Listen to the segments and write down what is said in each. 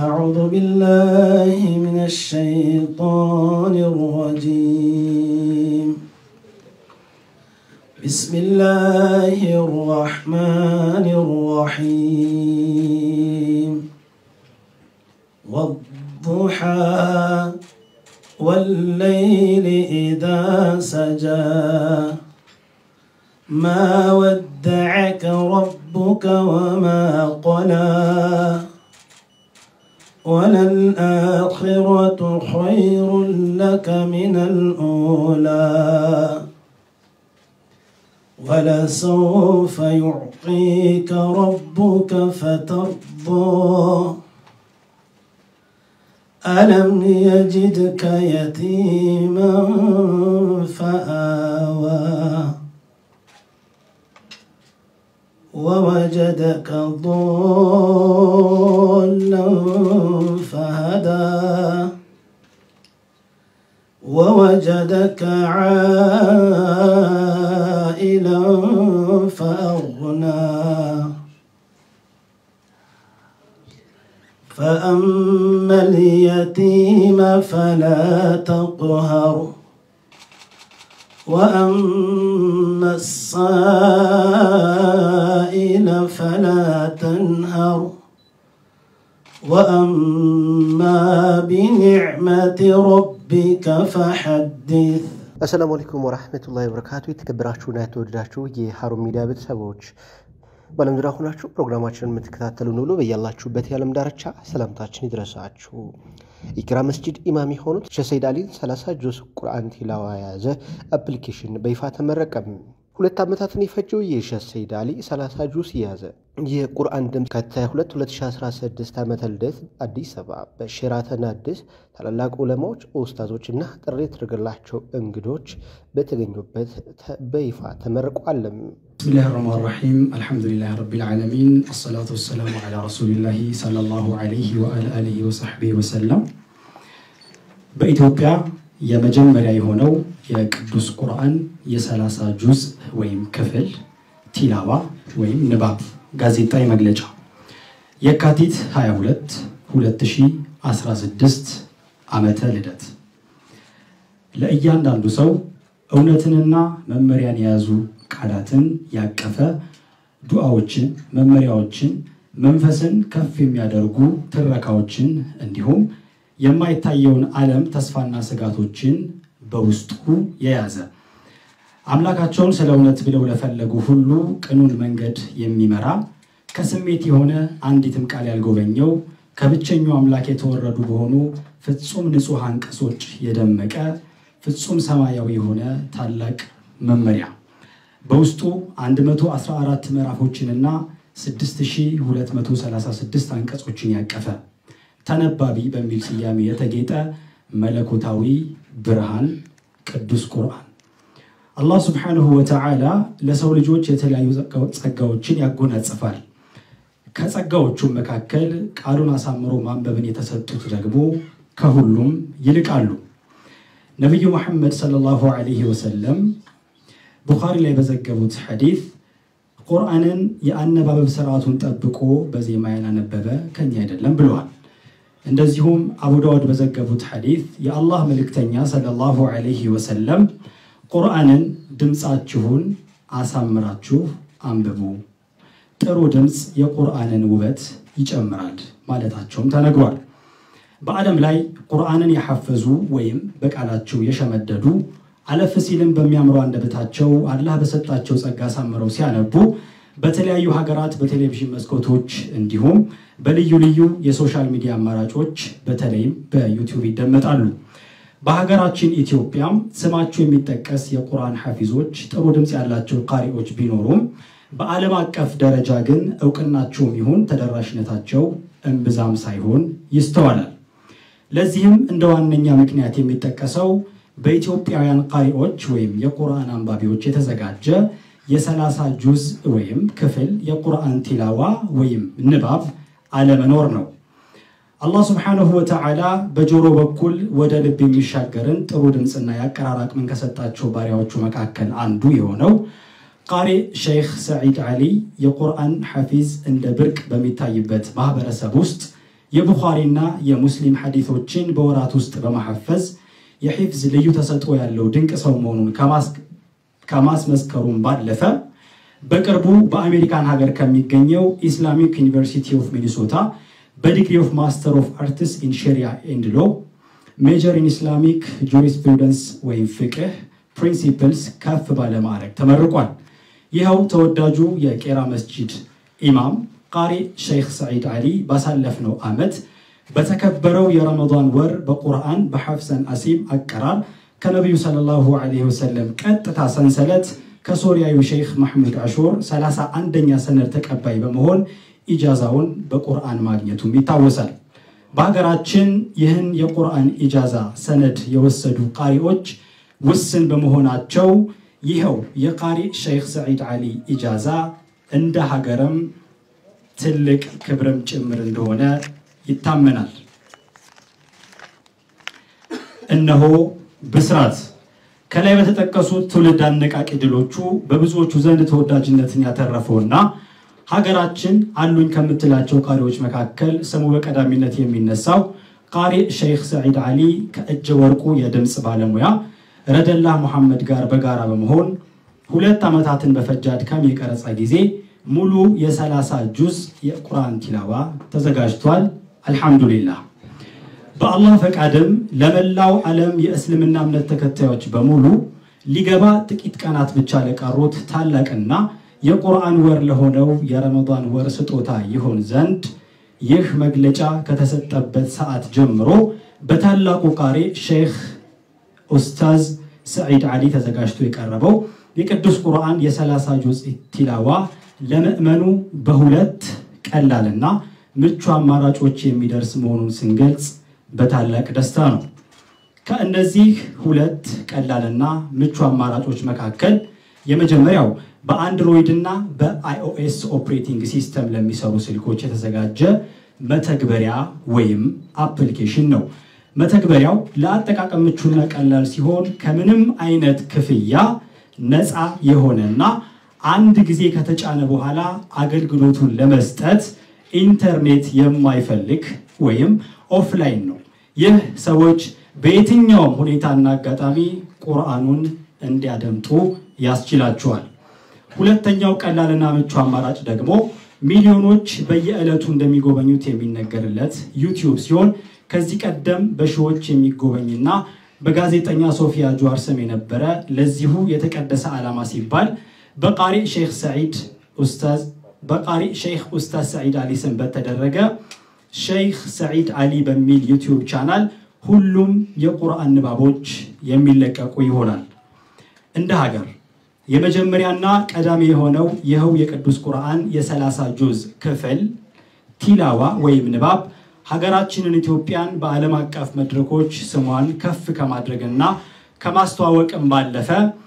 أعوذ بالله من الشيطان الرجيم بسم الله الرحمن الرحيم والضحى والليل إذا سجى ما ودعك ربك وما قلى وللآخرة خير لك من الأولى ولسوف يعطيك ربك فترضى ألم يجدك يتيما فآوى ووجدك ضالا فهدى ووجدك عائلا فأغنى فأما اليتيم فلا تقهر وأما السائل فلا تنهر وأما بنعمة ربك فحدث አሰላሙ አለይኩም ወራህመቱላሂ ወበረካቱ። የተከበራችሁና የተወደዳችሁ የሀሩን ሚዲያ ቤተሰቦች በዓለም ዙሪያ ሆናችሁ ፕሮግራማችንን የምትከታተሉን ሁሉ በያላችሁበት የዓለም ዳርቻ ሰላምታችን ይድረሳችሁ። ኢክራ መስጂድ ኢማም የሆኑት ሼህ ሰይድ አሊን 30 ጁዝ ቁርአን ቲላዋ የያዘ አፕሊኬሽን በይፋ ተመረቀም። ሁለት ዓመታትን የፈጀው የሼህ ሰይድ አሊ 30 ጁዝ የያዘ የቁርአን ድምፅ ከ2 2016 ዓመተ ልደት አዲስ አበባ በሼራተን አዲስ ታላላቅ ዑለማዎች፣ ኡስታዞች እና ጥሪ የተደረገላቸው እንግዶች በተገኙበት በይፋ ተመርቋልም። ብስሚላህ ራህማን ራሒም አልሐምዱሊላህ ረቢል ዓለሚን አሰላቱ ወሰላሙ ዓላ ረሱሊላሂ ሰለላሁ ዓለይሂ ወአላ አሊሂ ወሰሕቢሂ ወሰለም። በኢትዮጵያ የመጀመሪያ የሆነው የቅዱስ ቁርአን የሰላሳ ጁዝ ወይም ክፍል ቲላዋ ወይም ንባብ ጋዜጣዊ መግለጫ የካቲት 22 2016 ዓመተ ልደት ለእያንዳንዱ ሰው እውነትንና መመሪያን የያዙ ቃላትን ያቀፈ ዱዓዎችን፣ መመሪያዎችን፣ መንፈስን ከፍ የሚያደርጉ ትረካዎችን እንዲሁም የማይታየውን ዓለም ተስፋና ስጋቶችን በውስጡ የያዘ አምላካቸውን ስለ እውነት ብለው ለፈለጉ ሁሉ ቅኑን መንገድ የሚመራ ከስሜት የሆነ አንዲትም ቃል ያልጎበኘው ከብቸኛው አምላክ የተወረዱ በሆኑ ፍጹም ንጹሕ አንቀጾች የደመቀ ፍጹም ሰማያዊ የሆነ ታላቅ መመሪያ በውስጡ 114 ምዕራፎችንና 6236 አንቀጾችን ያቀፈ ተነባቢ በሚል ስያሜ የተጌጠ መለኮታዊ ብርሃን ቅዱስ ቁርአን አላህ ስብሓንሁ ወተዓላ ለሰው ልጆች የተለያዩ ጸጋዎችን ያጎናጽፋል። ከጸጋዎቹም መካከል ቃሉን አሳምሮ ማንበብን የተሰጡት ደግሞ ከሁሉም ይልቃሉ። ነቢዩ መሐመድ ሰለላሁ ዐለይሂ ወሰለም ቡኻሪ ላይ በዘገቡት ሐዲስ ቁርአንን የአነባበብ ስርዓቱን ጠብቆ በዜማ ያላነበበ ከኛ አይደለም ብለዋል። እንደዚሁም አቡ ዳውድ በዘገቡት ሐዲስ የአላህ መልእክተኛ ሰለላሁ ዐለይሂ ወሰለም ቁርአንን ድምፃችሁን አሳምራችሁ አንብቡ፣ ጥሩ ድምፅ የቁርአንን ውበት ይጨምራል ማለታቸውም ተነግሯል። በዓለም ላይ ቁርአንን የሐፈዙ ወይም በቃላቸው የሸመደዱ አለፍ ሲልም በሚያምሩ አንደበታቸው አላህ በሰጣቸው ጸጋ አሳምረው ሲያነቡ በተለያዩ ሀገራት በቴሌቪዥን መስኮቶች እንዲሁም በልዩ ልዩ የሶሻል ሚዲያ አማራጮች በተለይም በዩቲዩብ ይደመጣሉ። በሀገራችን ኢትዮጵያም ስማቸው የሚጠቀስ የቁርአን ሐፊዞች ጥሩ ድምፅ ያላቸው ቃሪዎች ቢኖሩም በዓለም አቀፍ ደረጃ ግን እውቅናቸውም ይሁን ተደራሽነታቸው እምብዛም ሳይሆን ይስተዋላል። ለዚህም እንደ ዋነኛ ምክንያት የሚጠቀሰው በኢትዮጵያውያን ቃሪዎች ወይም የቁርአን አንባቢዎች የተዘጋጀ የሰላሳ ጁዝ ወይም ክፍል የቁርአን ቲላዋ ወይም ንባብ አለመኖር ነው። አላህ ስብሓንሁ ወተዓላ በጆሮ በኩል ወደ ልብ የሚሻገርን ጥሩ ድምፅና የአቀራር አቅምን ከሰጣቸው ባሪያዎቹ መካከል አንዱ የሆነው ቃሪ ሼይኽ ሰዒድ ዓሊ የቁርአን ሐፊዝ እንደ ብርቅ በሚታይበት ማህበረሰብ ውስጥ የቡኻሪና የሙስሊም ሐዲቶችን በወራት ውስጥ በማሐፈዝ የሒፍዝ ልዩ ተሰጥኦ ያለው ድንቅ ሰው መሆኑን ከማስመስከሩም ባለፈ በቅርቡ በአሜሪካን ሀገር ከሚገኘው ኢስላሚክ ዩኒቨርሲቲ ኦፍ ሚኒሶታ በዲግሪ ኦፍ ማስተር ኦፍ አርትስ ኢን ሸሪያ ኤንድ ሎ ሜጀር ኢን ኢስላሚክ ጁሪስፕሩደንስ ወይም ፍቅህ ፕሪንሲፕልስ ከፍ ባለ ማዕረግ ተመርቋል። ይኸው ተወዳጁ የቄራ መስጂድ ኢማም ቃሪ ሸይኽ ሰዒድ ዓሊ ባሳለፍነው ዓመት በተከበረው የረመዳን ወር በቁርአን በሐፍሰን አሲም አቀራር ከነቢዩ ሰለላሁ ዐለይሂ ወሰለም ቀጥታ ሰንሰለት ከሶሪያዊ ሼይኽ ማሕሙድ አሾር 31ኛ ሰነድ ተቀባይ በመሆን ኢጃዛውን በቁርአን ማግኘቱም ይታወሳል። በሀገራችን ይህን የቁርአን ኢጃዛ ሰነድ የወሰዱ ቃሪዎች ውስን በመሆናቸው ይኸው የቃሪ ሸይኽ ሰዒድ ዓሊ ኢጃዛ እንደ ሀገርም ትልቅ ክብርም ጭምር እንደሆነ ይታመናል። እነሆ ብስራት ከላይ በተጠቀሱት ትውልድ አነቃቂ ድሎቹ በብዙዎቹ ዘንድ ተወዳጅነትን ያተረፈውና ሀገራችን አሉኝ ከምትላቸው ቃሪዎች መካከል ስሙ በቀዳሚነት የሚነሳው ቃሪ ሸይኽ ሰዒድ ዓሊ ከእጀ ወርቁ የድምፅ ባለሙያ ረደላህ ሙሐመድ ጋር በጋራ በመሆን ሁለት ዓመታትን በፈጀ አድካሚ የቀረጻ ጊዜ ሙሉ የሰላሳ ጁዝ የቁርአን ቲላዋ ተዘጋጅቷል። አልሐምዱሊላህ። በአላህ ፈቃድም ለመላው ዓለም የእስልምና እምነት ተከታዮች በሙሉ ሊገባ ጥቂት ቀናት ብቻ ለቀሩት ታላቅና የቁርአን ወር ለሆነው የረመዳን ወር ስጦታ ይሆን ዘንድ ይህ መግለጫ ከተሰጠበት ሰዓት ጀምሮ በታላቁ ቃሪ ሼይኽ ኡስታዝ ሰዒድ ዓሊ ተዘጋጅቶ የቀረበው የቅዱስ ቁርአን የሰላሳ ጁዝ ቲላዋ ለምዕመኑ በሁለት ቀላልና ምቹ አማራጮች የሚደርስ መሆኑን ስንገልጽ በታላቅ ደስታ ነው። ከእነዚህ ሁለት ቀላልና ምቹ አማራጮች መካከል የመጀመሪያው በአንድሮይድ እና በአይኦኤስ ኦፕሬቲንግ ሲስተም ለሚሰሩ ስልኮች የተዘጋጀ መተግበሪያ ወይም አፕሊኬሽን ነው። መተግበሪያው ለአጠቃቀም ምቹና ቀላል ሲሆን ከምንም አይነት ክፍያ ነፃ የሆነና አንድ ጊዜ ከተጫነ በኋላ አገልግሎቱን ለመስጠት ኢንተርኔት የማይፈልግ ወይም ኦፍላይን ነው። ይህ ሰዎች በየትኛውም ሁኔታና አጋጣሚ ቁርአኑን እንዲያደምጡ ያስችላቸዋል። ሁለተኛው ቀላልና ምቹ አማራጭ ደግሞ ሚሊዮኖች በየዕለቱ እንደሚጎበኙት የሚነገርለት ዩቲዩብ ሲሆን ከዚህ ቀደም በሺዎች የሚጎበኝና በጋዜጠኛ ሶፊያ ጀዋር ስም የነበረ ለዚሁ የተቀደሰ ዓላማ ሲባል በቃሪ ሼይኽ ሰዒድ ኡስታዝ በቃሪ ሼይኽ ኡስታዝ ሰዒድ ዓሊ ስም በተደረገ ሼይኽ ሰዒድ ዓሊ በሚል ዩቲዩብ ቻናል ሁሉም የቁርአን ንባቦች የሚለቀቁ ይሆናል። እንደ ሀገር የመጀመሪያና ቀዳሚ የሆነው ይኸው የቅዱስ ቁርአን የሰላሳ ጁዝ ክፍል ቲላዋ ወይም ንባብ ሀገራችንን ኢትዮጵያን በዓለም አቀፍ መድረኮች ስሟን ከፍ ከማድረግና ከማስተዋወቅም ባለፈ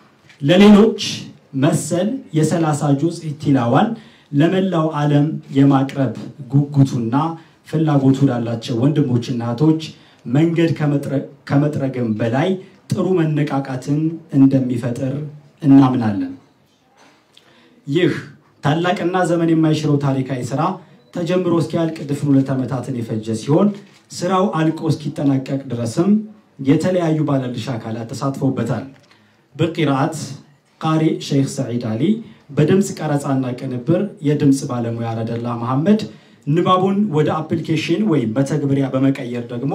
ለሌሎች መሰል የሰላሳ ጁዝ ቲላዋን ለመላው ዓለም የማቅረብ ጉጉቱና ፍላጎቱ ላላቸው ወንድሞችና እህቶች መንገድ ከመጥረግም በላይ ጥሩ መነቃቃትን እንደሚፈጥር እናምናለን። ይህ ታላቅና ዘመን የማይሽረው ታሪካዊ ስራ ተጀምሮ እስኪያልቅ ድፍን ሁለት ዓመታትን የፈጀ ሲሆን ስራው አልቆ እስኪጠናቀቅ ድረስም የተለያዩ ባለድርሻ አካላት ተሳትፎበታል። በቂራአት ቃሪ ሼይኽ ሰዒድ ዓሊ፣ በድምፅ ቀረጻና ቅንብር የድምፅ ባለሙያ ረደላ መሐመድ፣ ንባቡን ወደ አፕሊኬሽን ወይም መተግበሪያ በመቀየር ደግሞ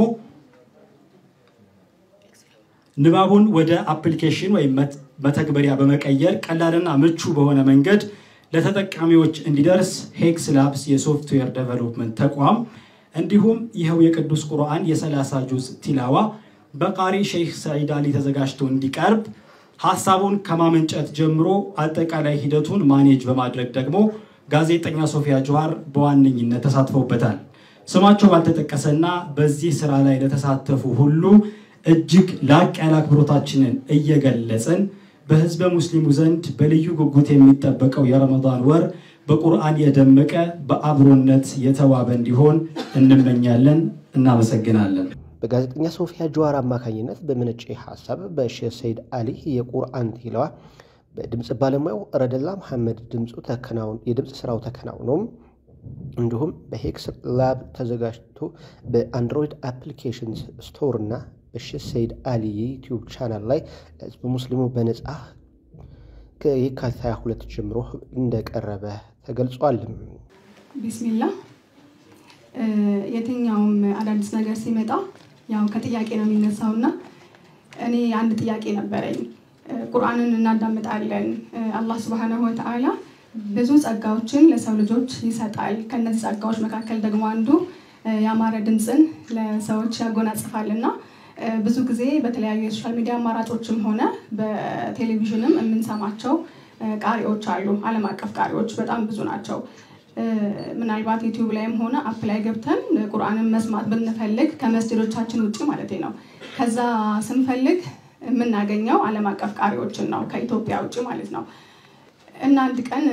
ንባቡን ወደ አፕሊኬሽን ወይም መተግበሪያ በመቀየር ቀላልና ምቹ በሆነ መንገድ ለተጠቃሚዎች እንዲደርስ ሄክስ ላብስ የሶፍትዌር ዴቨሎፕመንት ተቋም እንዲሁም ይኸው የቅዱስ ቁርአን የሰላሳ ጁዝ ቲላዋ በቃሪ ሼይኽ ሰዒድ ዓሊ ተዘጋጅቶ እንዲቀርብ ሀሳቡን ከማመንጨት ጀምሮ አጠቃላይ ሂደቱን ማኔጅ በማድረግ ደግሞ ጋዜጠኛ ሶፊያ ጀዋር በዋነኝነት ተሳትፎበታል። ስማቸው ባልተጠቀሰና በዚህ ስራ ላይ ለተሳተፉ ሁሉ እጅግ ላቅ ያለ አክብሮታችንን እየገለጽን በህዝበ ሙስሊሙ ዘንድ በልዩ ጉጉት የሚጠበቀው የረመዳን ወር በቁርአን የደመቀ በአብሮነት የተዋበ እንዲሆን እንመኛለን። እናመሰግናለን። በጋዜጠኛ ሶፊያ ጀዋር አማካኝነት በመነጨ ሀሳብ በሼህ ሰይድ አሊ የቁርአን ቲላዋ በድምፅ ባለሙያው ረደላ መሐመድ ድምፁ የድምፅ ስራው ተከናውኖም እንዲሁም በሄክስ ላብ ተዘጋጅቶ በአንድሮይድ አፕሊኬሽን ስቶር እና በሼህ ሰይድ አሊ የዩቲዩብ ቻናል ላይ ለህዝብ ሙስሊሙ በነጻ ከየካቲት 22 ጀምሮ እንደቀረበ ተገልጿል። ቢስሚላ የትኛውም አዳዲስ ነገር ሲመጣ ያው ከጥያቄ ነው የሚነሳው እና እኔ አንድ ጥያቄ ነበረኝ። ቁርአንን እናዳምጣለን። አላህ ስብሐነሁ ወተዓላ ብዙ ጸጋዎችን ለሰው ልጆች ይሰጣል። ከነዚህ ጸጋዎች መካከል ደግሞ አንዱ ያማረ ድምፅን ለሰዎች ያጎናጽፋል እና ብዙ ጊዜ በተለያዩ የሶሻል ሚዲያ አማራጮችም ሆነ በቴሌቪዥንም የምንሰማቸው ቃሪዎች አሉ። ዓለም አቀፍ ቃሪዎች በጣም ብዙ ናቸው። ምናልባት ዩቲዩብ ላይም ሆነ አፕ ላይ ገብተን ቁርአንን መስማት ብንፈልግ ከመስጅዶቻችን ውጭ ማለት ነው ከዛ ስንፈልግ የምናገኘው ዓለም አቀፍ ቃሪዎችን ነው ከኢትዮጵያ ውጭ ማለት ነው። እና አንድ ቀን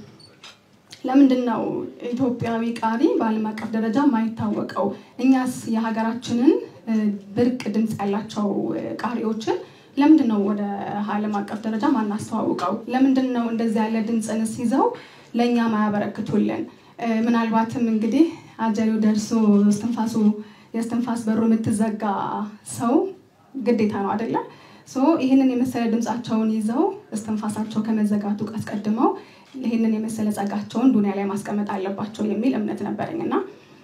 ለምንድን ነው ኢትዮጵያዊ ቃሪ በዓለም አቀፍ ደረጃ ማይታወቀው? እኛስ የሀገራችንን ብርቅ ድምፅ ያላቸው ቃሪዎችን ለምንድን ነው ወደ ዓለም አቀፍ ደረጃ ማናስተዋውቀው? ለምንድን ነው እንደዚህ ያለ ድምፅንስ ይዘው ለእኛ ማያበረክቱልን? ምናልባትም እንግዲህ አጀሪው ደርሶ እስትንፋሱ የእስትንፋስ በሩ የምትዘጋ ሰው ግዴታ ነው አይደለ? ይህንን የመሰለ ድምፃቸውን ይዘው እስትንፋሳቸው ከመዘጋቱ አስቀድመው ይህንን የመሰለ ጸጋቸውን ዱኒያ ላይ ማስቀመጥ አለባቸው የሚል እምነት ነበረኝ እና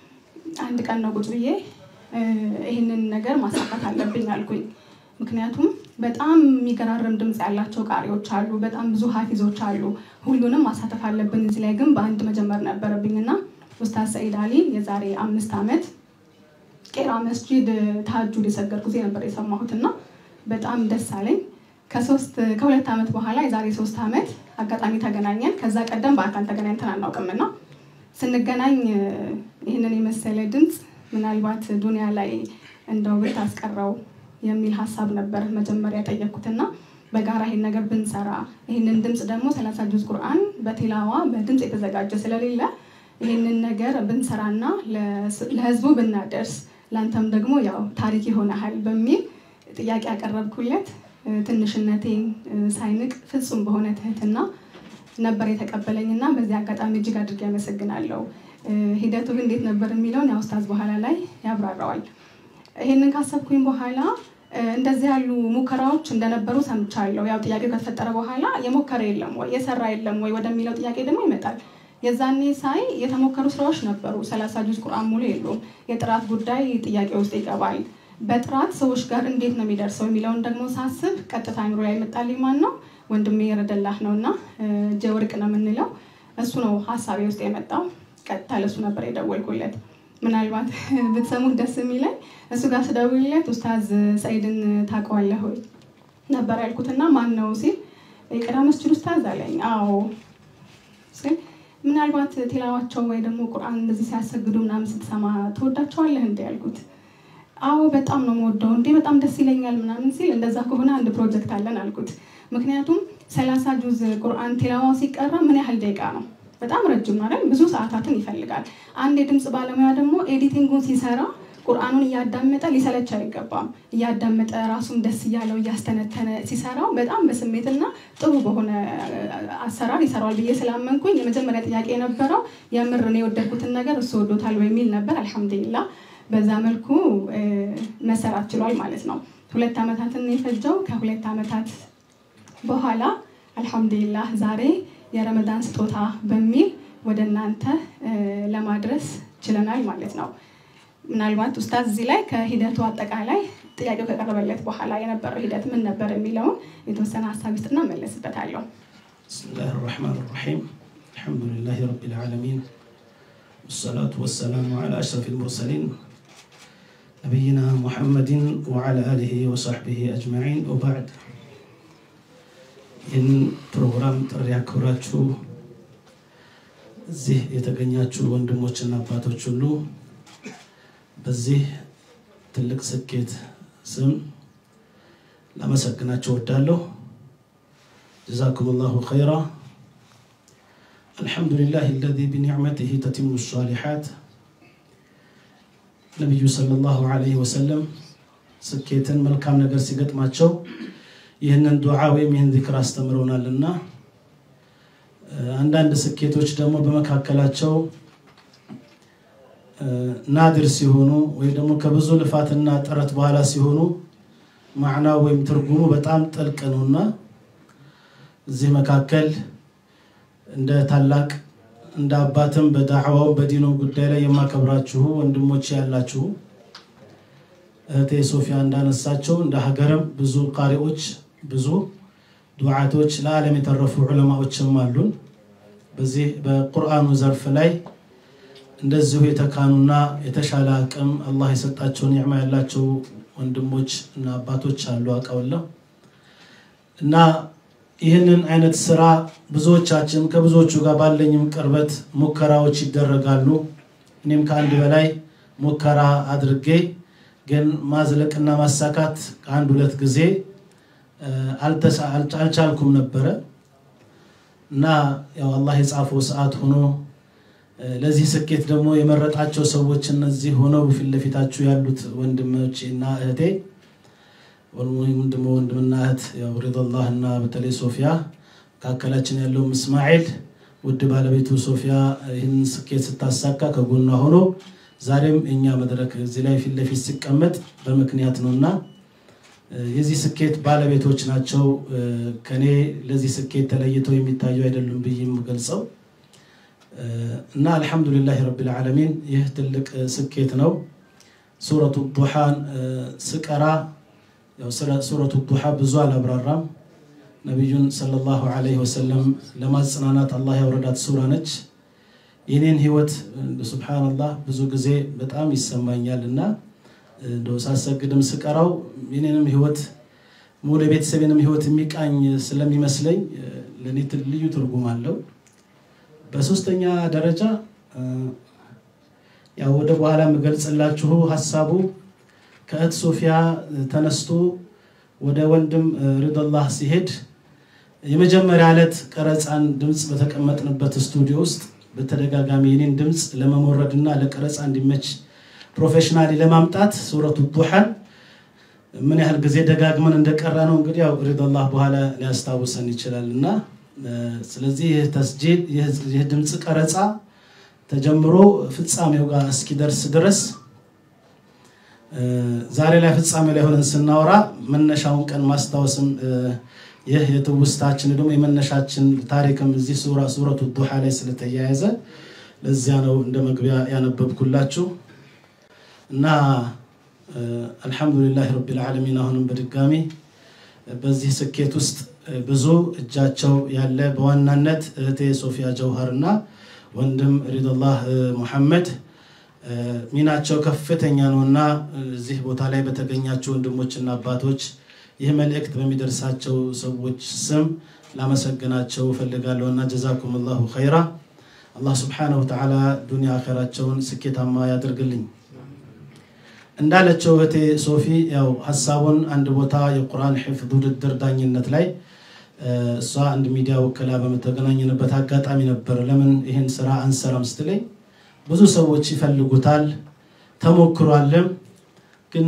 አንድ ቀን ነው ቁጭ ብዬ ይህንን ነገር ማሳካት አለብኝ አልኩኝ። ምክንያቱም በጣም የሚገራርም ድምፅ ያላቸው ቃሪዎች አሉ፣ በጣም ብዙ ሀፊዞች አሉ። ሁሉንም ማሳተፍ አለብን። እዚህ ላይ ግን በአንድ መጀመር ነበረብኝ እና ኡስታዝ ሰኢድ አሊ የዛሬ አምስት ዓመት ቄራ መስጂድ ተሀጁድ የሰገድኩ ጊዜ ነበር የሰማሁት እና በጣም ደስ አለኝ። ከሶስት ከሁለት ዓመት በኋላ የዛሬ ሶስት ዓመት አጋጣሚ ተገናኘን። ከዛ ቀደም በአካል ተገናኝተን አናውቅምና ስንገናኝ ይህንን የመሰለ ድምፅ ምናልባት ዱኒያ ላይ እንደው ብታስቀረው የሚል ሀሳብ ነበር መጀመሪያ የጠየኩትና በጋራ ይሄን ነገር ብንሰራ ይህንን ድምፅ ደግሞ ሰላሳ ጁዝ ቁርአን በቴላዋ በድምፅ የተዘጋጀ ስለሌለ ይህንን ነገር ብንሰራና ለህዝቡ ብናደርስ ለአንተም ደግሞ ያው ታሪክ ይሆናል በሚል ጥያቄ ያቀረብኩለት ትንሽነቴን ሳይንቅ ፍጹም በሆነ ትህትና ነበር የተቀበለኝ እና በዚህ አጋጣሚ እጅግ አድርጌ ያመሰግናለሁ። ሂደቱ ግን እንዴት ነበር የሚለውን ያው ኡስታዝ በኋላ ላይ ያብራራዋል። ይህንን ካሰብኩኝ በኋላ እንደዚህ ያሉ ሙከራዎች እንደነበሩ ሰምቻለሁ። ያው ጥያቄው ከተፈጠረ በኋላ የሞከረ የለም ወይ የሰራ የለም ወይ ወደሚለው ጥያቄ ደግሞ ይመጣል። የዛኔ ሳይ የተሞከሩ ስራዎች ነበሩ። ሰላሳ ጁዝ ቁርአን ሙሉ የሉም። የጥራት ጉዳይ ጥያቄ ውስጥ ይገባል። በጥራት ሰዎች ጋር እንዴት ነው የሚደርሰው የሚለውን ደግሞ ሳስብ ቀጥታ አይምሮ ላይ መጣልኝ። ማን ነው ወንድሜ የረደላህ ነው እና ጀወርቅ ነው የምንለው እሱ ነው ሀሳቤ ውስጥ የመጣው። ቀጥታ ለሱ ነበር የደወልኩለት። ምናልባት ብትሰሙት ደስ የሚለኝ እሱ ጋር ስደውልለት ኡስታዝ ሰኢድን ታውቀዋለህ ወይ ነበር ያልኩትና ማን ነው ሲል የቀዳ መስጅድ ኡስታዝ አለኝ። አዎ ሲል ምናልባት ቴላዋቸው ወይ ደግሞ ቁርአን እንደዚህ ሲያሰግዱ ምናምን ስትሰማ ትወዳቸዋለህ እንዲ ያልኩት አዎ በጣም ነው የምወደው እንዴ በጣም ደስ ይለኛል ምናምን ሲል እንደዛ ከሆነ አንድ ፕሮጀክት አለን አልኩት። ምክንያቱም ሰላሳ ጁዝ ቁርአን ቴላዋው ሲቀራ ምን ያህል ደቂቃ ነው? በጣም ረጅም ማለት ብዙ ሰዓታትን ይፈልጋል። አንድ የድምፅ ባለሙያ ደግሞ ኤዲቲንጉን ሲሰራ ቁርአኑን እያዳመጠ ሊሰለች አይገባም። እያዳመጠ ራሱን ደስ እያለው እያስተነተነ ሲሰራው በጣም በስሜትና ጥሩ በሆነ አሰራር ይሰራዋል ብዬ ስላመንኩኝ የመጀመሪያ ጥያቄ የነበረው የምር ነው የወደድኩትን ነገር እሱ ወዶታል በሚል ነበር። አልሐምዱሊላ በዛ መልኩ መሰራት ችሏል ማለት ነው። ሁለት ዓመታትን የፈጀው ከሁለት ዓመታት በኋላ አልሐምዱሊላህ ዛሬ የረመዳን ስጦታ በሚል ወደ እናንተ ለማድረስ ችለናል ማለት ነው። ምናልባት ኡስታዝ እዚህ ላይ ከሂደቱ አጠቃላይ ጥያቄው ከቀረበለት በኋላ የነበረው ሂደት ምን ነበር የሚለውን የተወሰነ ሀሳብ ውስጥና መለስበታለሁ። ብስሚላህ ራሕማን ራሒም አልሐምዱሊላህ ረቢል ዓለሚን ወሰላቱ ወሰላሙ ዓላ አሽረፊል ሙርሰሊን ነቢይና ሙሐመድን ወዓላ አሊሂ ወሰሕቢሂ አጅማዒን ወባዕድ ይህን ፕሮግራም ጥሪ አክብራችሁ እዚህ የተገኛችሁ ወንድሞችና አባቶች ሁሉ በዚህ ትልቅ ስኬት ስም ላመሰግናቸው ወዳለሁ። ጀዛኩም ላሁ ኸይራ። አልሐምዱሊላህ አለዚ ቢኒዕመቲሂ ተቲሙ ሷሊሓት። ነቢዩ ሰለላሁ ዐለይሂ ወሰለም ስኬትን መልካም ነገር ሲገጥማቸው ይህንን ዱዓ ወይም ይህን ዚክር አስተምረውናልና አንዳንድ ስኬቶች ደግሞ በመካከላቸው ናድር ሲሆኑ ወይ ደግሞ ከብዙ ልፋትና ጥረት በኋላ ሲሆኑ ማዕናው ወይም ትርጉሙ በጣም ጥልቅ ነውና እዚህ መካከል እንደ ታላቅ እንደ አባትም በዳዕዋው በዲኑ ጉዳይ ላይ የማከብራችሁ ወንድሞች ያላችሁ እህቴ ሶፊያ እንዳነሳቸው እንደ ሀገርም ብዙ ቃሪዎች ብዙ ዱዓቶች ለዓለም የተረፉ ዑለማዎችም አሉን። በዚህ በቁርአኑ ዘርፍ ላይ እንደዚሁ የተካኑና የተሻለ አቅም አላህ የሰጣቸው ኒዕማ ያላቸው ወንድሞች እና አባቶች አሉ አውቃለሁ እና ይህንን አይነት ስራ ብዙዎቻችን ከብዙዎቹ ጋር ባለኝም ቅርበት ሙከራዎች ይደረጋሉ። እኔም ከአንድ በላይ ሙከራ አድርጌ ግን ማዝለቅና ማሳካት ከአንድ ሁለት ጊዜ አልቻልኩም ነበረ እና ያው አላህ የጻፈው ሰዓት ሆኖ ለዚህ ስኬት ደግሞ የመረጣቸው ሰዎች እነዚህ ሆነው ፊት ለፊታችሁ ያሉት ወንድሞቼ እና እህቴ ወይም ደግሞ ወንድምና እህት ያው ሪዶላህ እና በተለይ ሶፊያ መካከላችን ያለው እስማኤል ውድ ባለቤቱ ሶፊያ ይህን ስኬት ስታሳካ ከጎኗ ሆኖ ዛሬም እኛ መድረክ እዚህ ላይ ፊት ለፊት ሲቀመጥ በምክንያት ነው እና የዚህ ስኬት ባለቤቶች ናቸው። ከኔ ለዚህ ስኬት ተለይተው የሚታዩ አይደሉም ብዬ የምገልጸው እና አልሐምዱሊላህ ረቢል ዓለሚን ይህ ትልቅ ስኬት ነው። ሱረቱ ዱሓን ስቀራ ሱረቱ ዱሓ ብዙ አላብራራም። ነቢዩን ሰለላሁ ዐለይሂ ወሰለም ለማጽናናት አላህ ያወረዳት ሱራ ነች። የኔን ህይወት ሱብሓነላህ ብዙ ጊዜ በጣም ይሰማኛል እና እንደው ሳሰግድም ስቀራው የኔንም ህይወት ሙሉ የቤተሰቤንም ህይወት የሚቃኝ ስለሚመስለኝ ለእኔ ልዩ ትርጉም አለው። በሶስተኛ ደረጃ ያው ወደ በኋላ የምገልጽላችሁ ሀሳቡ ከእህት ሶፊያ ተነስቶ ወደ ወንድም ሪዶላህ ሲሄድ የመጀመሪያ ዕለት ቀረፃን ድምፅ በተቀመጥንበት ስቱዲዮ ውስጥ በተደጋጋሚ የኔን ድምፅ ለመሞረድ እና ለቀረፃ እንዲመች ፕሮፌሽናሊ ለማምጣት ሱረቱ ዱሓን ምን ያህል ጊዜ ደጋግመን እንደቀራ ነው እንግዲህ ያው ሪዶላህ በኋላ ሊያስታውሰን ይችላል እና ስለዚህ ይህ ተስጂል ይህ ድምፅ ቀረፃ ተጀምሮ ፍጻሜው ጋር እስኪደርስ ድረስ ዛሬ ላይ ፍጻሜ ላይ ሆነን ስናወራ መነሻውን ቀን ማስታወስም ይህ የትውስታችን ደግሞ የመነሻችን ታሪክም እዚህ ሱራ ሱረቱ ዱሓ ላይ ስለተያያዘ ለዚያ ነው እንደ መግቢያ ያነበብኩላችሁ እና አልሐምዱሊላህ ረቢል ዓለሚን አሁንም በድጋሚ በዚህ ስኬት ውስጥ ብዙ እጃቸው ያለ በዋናነት እህቴ ሶፊያ ጀውሃር እና ወንድም ሪዶላህ ሙሐመድ ሚናቸው ከፍተኛ ነው እና እዚህ ቦታ ላይ በተገኛቸው ወንድሞችና አባቶች ይህ መልእክት በሚደርሳቸው ሰዎች ስም ላመሰግናቸው እፈልጋለሁ እና ጀዛኩም ላሁ ኸይራ። አላህ ስብሓነሁ ወተዓላ ዱንያ አኸራቸውን ስኬታማ ያደርግልኝ። እንዳለችው እህቴ ሶፊ ያው ሀሳቡን አንድ ቦታ የቁርአን ሒፍዝ ውድድር ዳኝነት ላይ እሷ አንድ ሚዲያ ወክላ በመተገናኘንበት አጋጣሚ ነበር። ለምን ይህን ስራ አንሰራም ስትለኝ ብዙ ሰዎች ይፈልጉታል፣ ተሞክሯልም፣ ግን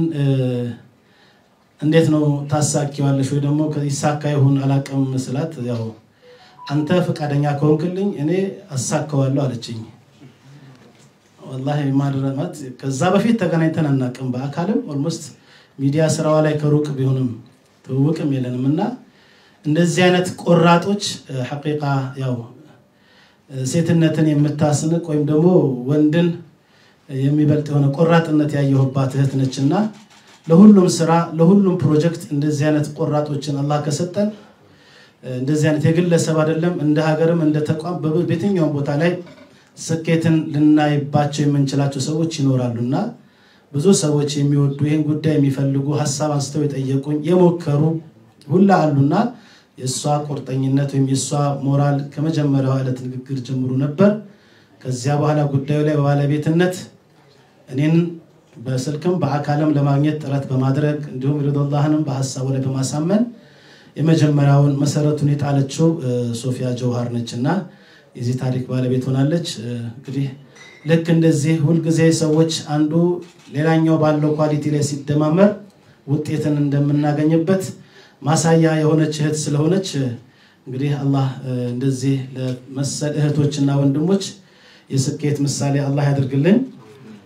እንዴት ነው ታሳኪዋለሽ ወይ ደግሞ ይሳካ ይሁን አላቅም ስላት፣ ያው አንተ ፈቃደኛ ከሆንክልኝ እኔ አሳካዋለሁ አለችኝ። ወላሂ ማድረማት ከዛ በፊት ተገናኝተን አናቅም። በአካልም ኦልሞስት ሚዲያ ስራዋ ላይ ከሩቅ ቢሆንም ትውውቅም የለንም እና እንደዚህ አይነት ቆራጦች ሐቂቃ ያው ሴትነትን የምታስንቅ ወይም ደግሞ ወንድን የሚበልጥ የሆነ ቆራጥነት ያየሁባት እህት ነች እና ለሁሉም ስራ ለሁሉም ፕሮጀክት እንደዚህ አይነት ቆራጦችን አላህ ከሰጠን እንደዚህ አይነት የግለሰብ አይደለም እንደ ሀገርም እንደ ተቋም በየትኛውም ቦታ ላይ ስኬትን ልናይባቸው የምንችላቸው ሰዎች ይኖራሉ እና ብዙ ሰዎች የሚወዱ ይህን ጉዳይ የሚፈልጉ ሀሳብ አንስተው የጠየቁኝ የሞከሩ ሁላ አሉና የእሷ ቁርጠኝነት ወይም የእሷ ሞራል ከመጀመሪያው ዕለት ንግግር ጀምሮ ነበር። ከዚያ በኋላ ጉዳዩ ላይ በባለቤትነት እኔን በስልክም በአካልም ለማግኘት ጥረት በማድረግ እንዲሁም ሪዶላህንም በሀሳቡ ላይ በማሳመን የመጀመሪያውን መሰረቱን የጣለችው ሶፊያ ጀውሃር ነች እና የዚህ ታሪክ ባለቤት ሆናለች። እንግዲህ ልክ እንደዚህ ሁልጊዜ ሰዎች አንዱ ሌላኛው ባለው ኳሊቲ ላይ ሲደማመር ውጤትን እንደምናገኝበት ማሳያ የሆነች እህት ስለሆነች እንግዲህ አላህ እንደዚህ ለመሰል እህቶችና ወንድሞች የስኬት ምሳሌ አላህ ያደርግልን።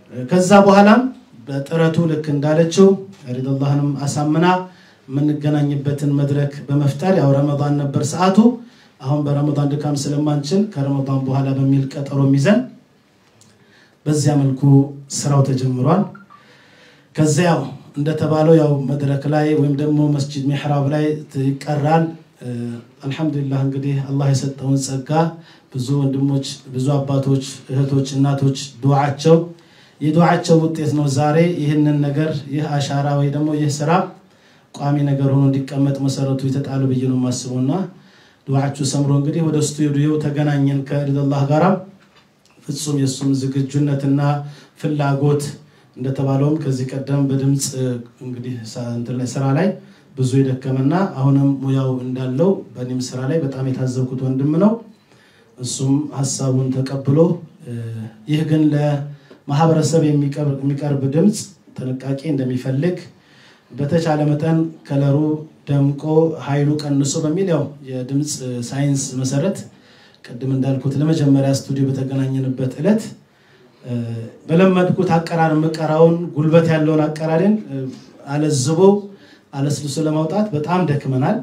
ከዛ በኋላም በጥረቱ ልክ እንዳለችው ሪድላህንም አሳምና የምንገናኝበትን መድረክ በመፍጠር ያው ረመዳን ነበር ሰዓቱ። አሁን በረመዳን ድካም ስለማንችል ከረመዳን በኋላ በሚል ቀጠሮ ይዘን በዚያ መልኩ ስራው ተጀምሯል። ከዚያ ያው እንደተባለው ያው መድረክ ላይ ወይም ደግሞ መስጂድ ሚሕራብ ላይ ይቀራል። አልሐምዱሊላህ እንግዲህ አላህ የሰጠውን ጸጋ ብዙ ወንድሞች፣ ብዙ አባቶች፣ እህቶች፣ እናቶች ዱዓቸው የዱዓቸው ውጤት ነው ዛሬ ይህንን ነገር ይህ አሻራ ወይ ደግሞ ይህ ስራ ቋሚ ነገር ሆኖ እንዲቀመጥ መሰረቱ የተጣሉ ብዬ ነው የማስበው እና ዱዓችሁ ሰምሮ እንግዲህ ወደ ስቱዲዮ ተገናኘን ከሪድላህ ጋራ ፍጹም የእሱም ዝግጁነትና ፍላጎት እንደተባለውም ከዚህ ቀደም በድምፅ እንግዲህ ስራ ላይ ብዙ የደከመና አሁንም ሙያው እንዳለው በእኔም ስራ ላይ በጣም የታዘብኩት ወንድም ነው። እሱም ሀሳቡን ተቀብሎ ይህ ግን ለማህበረሰብ የሚቀርብ ድምፅ ጥንቃቄ እንደሚፈልግ በተቻለ መጠን ከለሩ ደምቆ ኃይሉ ቀንሶ በሚል ያው የድምፅ ሳይንስ መሰረት ቅድም እንዳልኩት ለመጀመሪያ ስቱዲዮ በተገናኘንበት ዕለት በለመድኩት አቀራር መቀራውን ጉልበት ያለውን አቀራሬን አለዝቦ አለስልሶ ለማውጣት በጣም ደክመናል።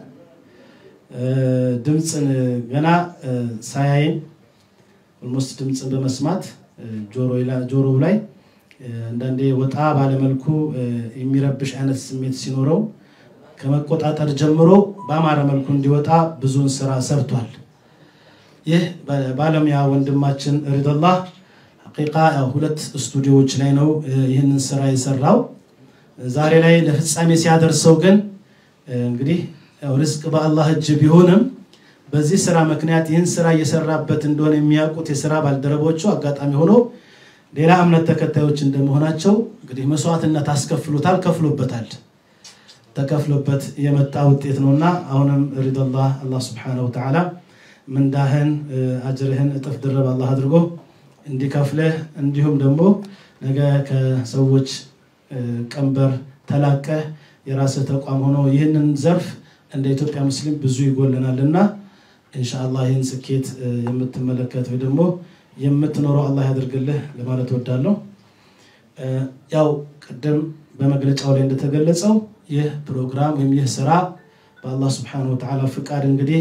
ድምፅን ገና ሳያይን ኦልሞስት ድምፅን በመስማት ጆሮው ላይ አንዳንዴ ወጣ ባለመልኩ የሚረብሽ አይነት ስሜት ሲኖረው ከመቆጣጠር ጀምሮ በአማረ መልኩ እንዲወጣ ብዙን ስራ ሰርቷል። ይህ ባለሙያ ወንድማችን ሪድላህ ሐቂቃ ሁለት ስቱዲዮዎች ላይ ነው ይህንን ስራ የሰራው። ዛሬ ላይ ለፍጻሜ ሲያደርሰው ግን እንግዲህ ርዝቅ በአላህ እጅ ቢሆንም በዚህ ስራ ምክንያት ይህን ስራ እየሰራበት እንደሆነ የሚያውቁት የስራ ባልደረቦቹ አጋጣሚ ሆኖ ሌላ እምነት ተከታዮች እንደመሆናቸው እንግዲህ መስዋዕትነት አስከፍሎታል፣ ከፍሎበታል። ተከፍሎበት የመጣ ውጤት ነውና አሁንም ሪድላህ አላህ ስብሐነሁ ወተዓላ ምንዳህን አጅርህን እጥፍ ድርብ አላህ አድርጎ እንዲከፍልህ እንዲሁም ደግሞ ነገ ከሰዎች ቀንበር ተላቀህ የራስህ ተቋም ሆኖ ይህንን ዘርፍ እንደ ኢትዮጵያ ሙስሊም ብዙ ይጎለናል እና ኢንሻአላህ ይህን ስኬት የምትመለከት ወይ ደግሞ የምትኖረው አላህ ያደርግልህ ለማለት እወዳለሁ። ያው ቅድም በመግለጫው ላይ እንደተገለጸው ይህ ፕሮግራም ወይም ይህ ስራ በአላህ ስብሐነሁ ወተዓላ ፍቃድ እንግዲህ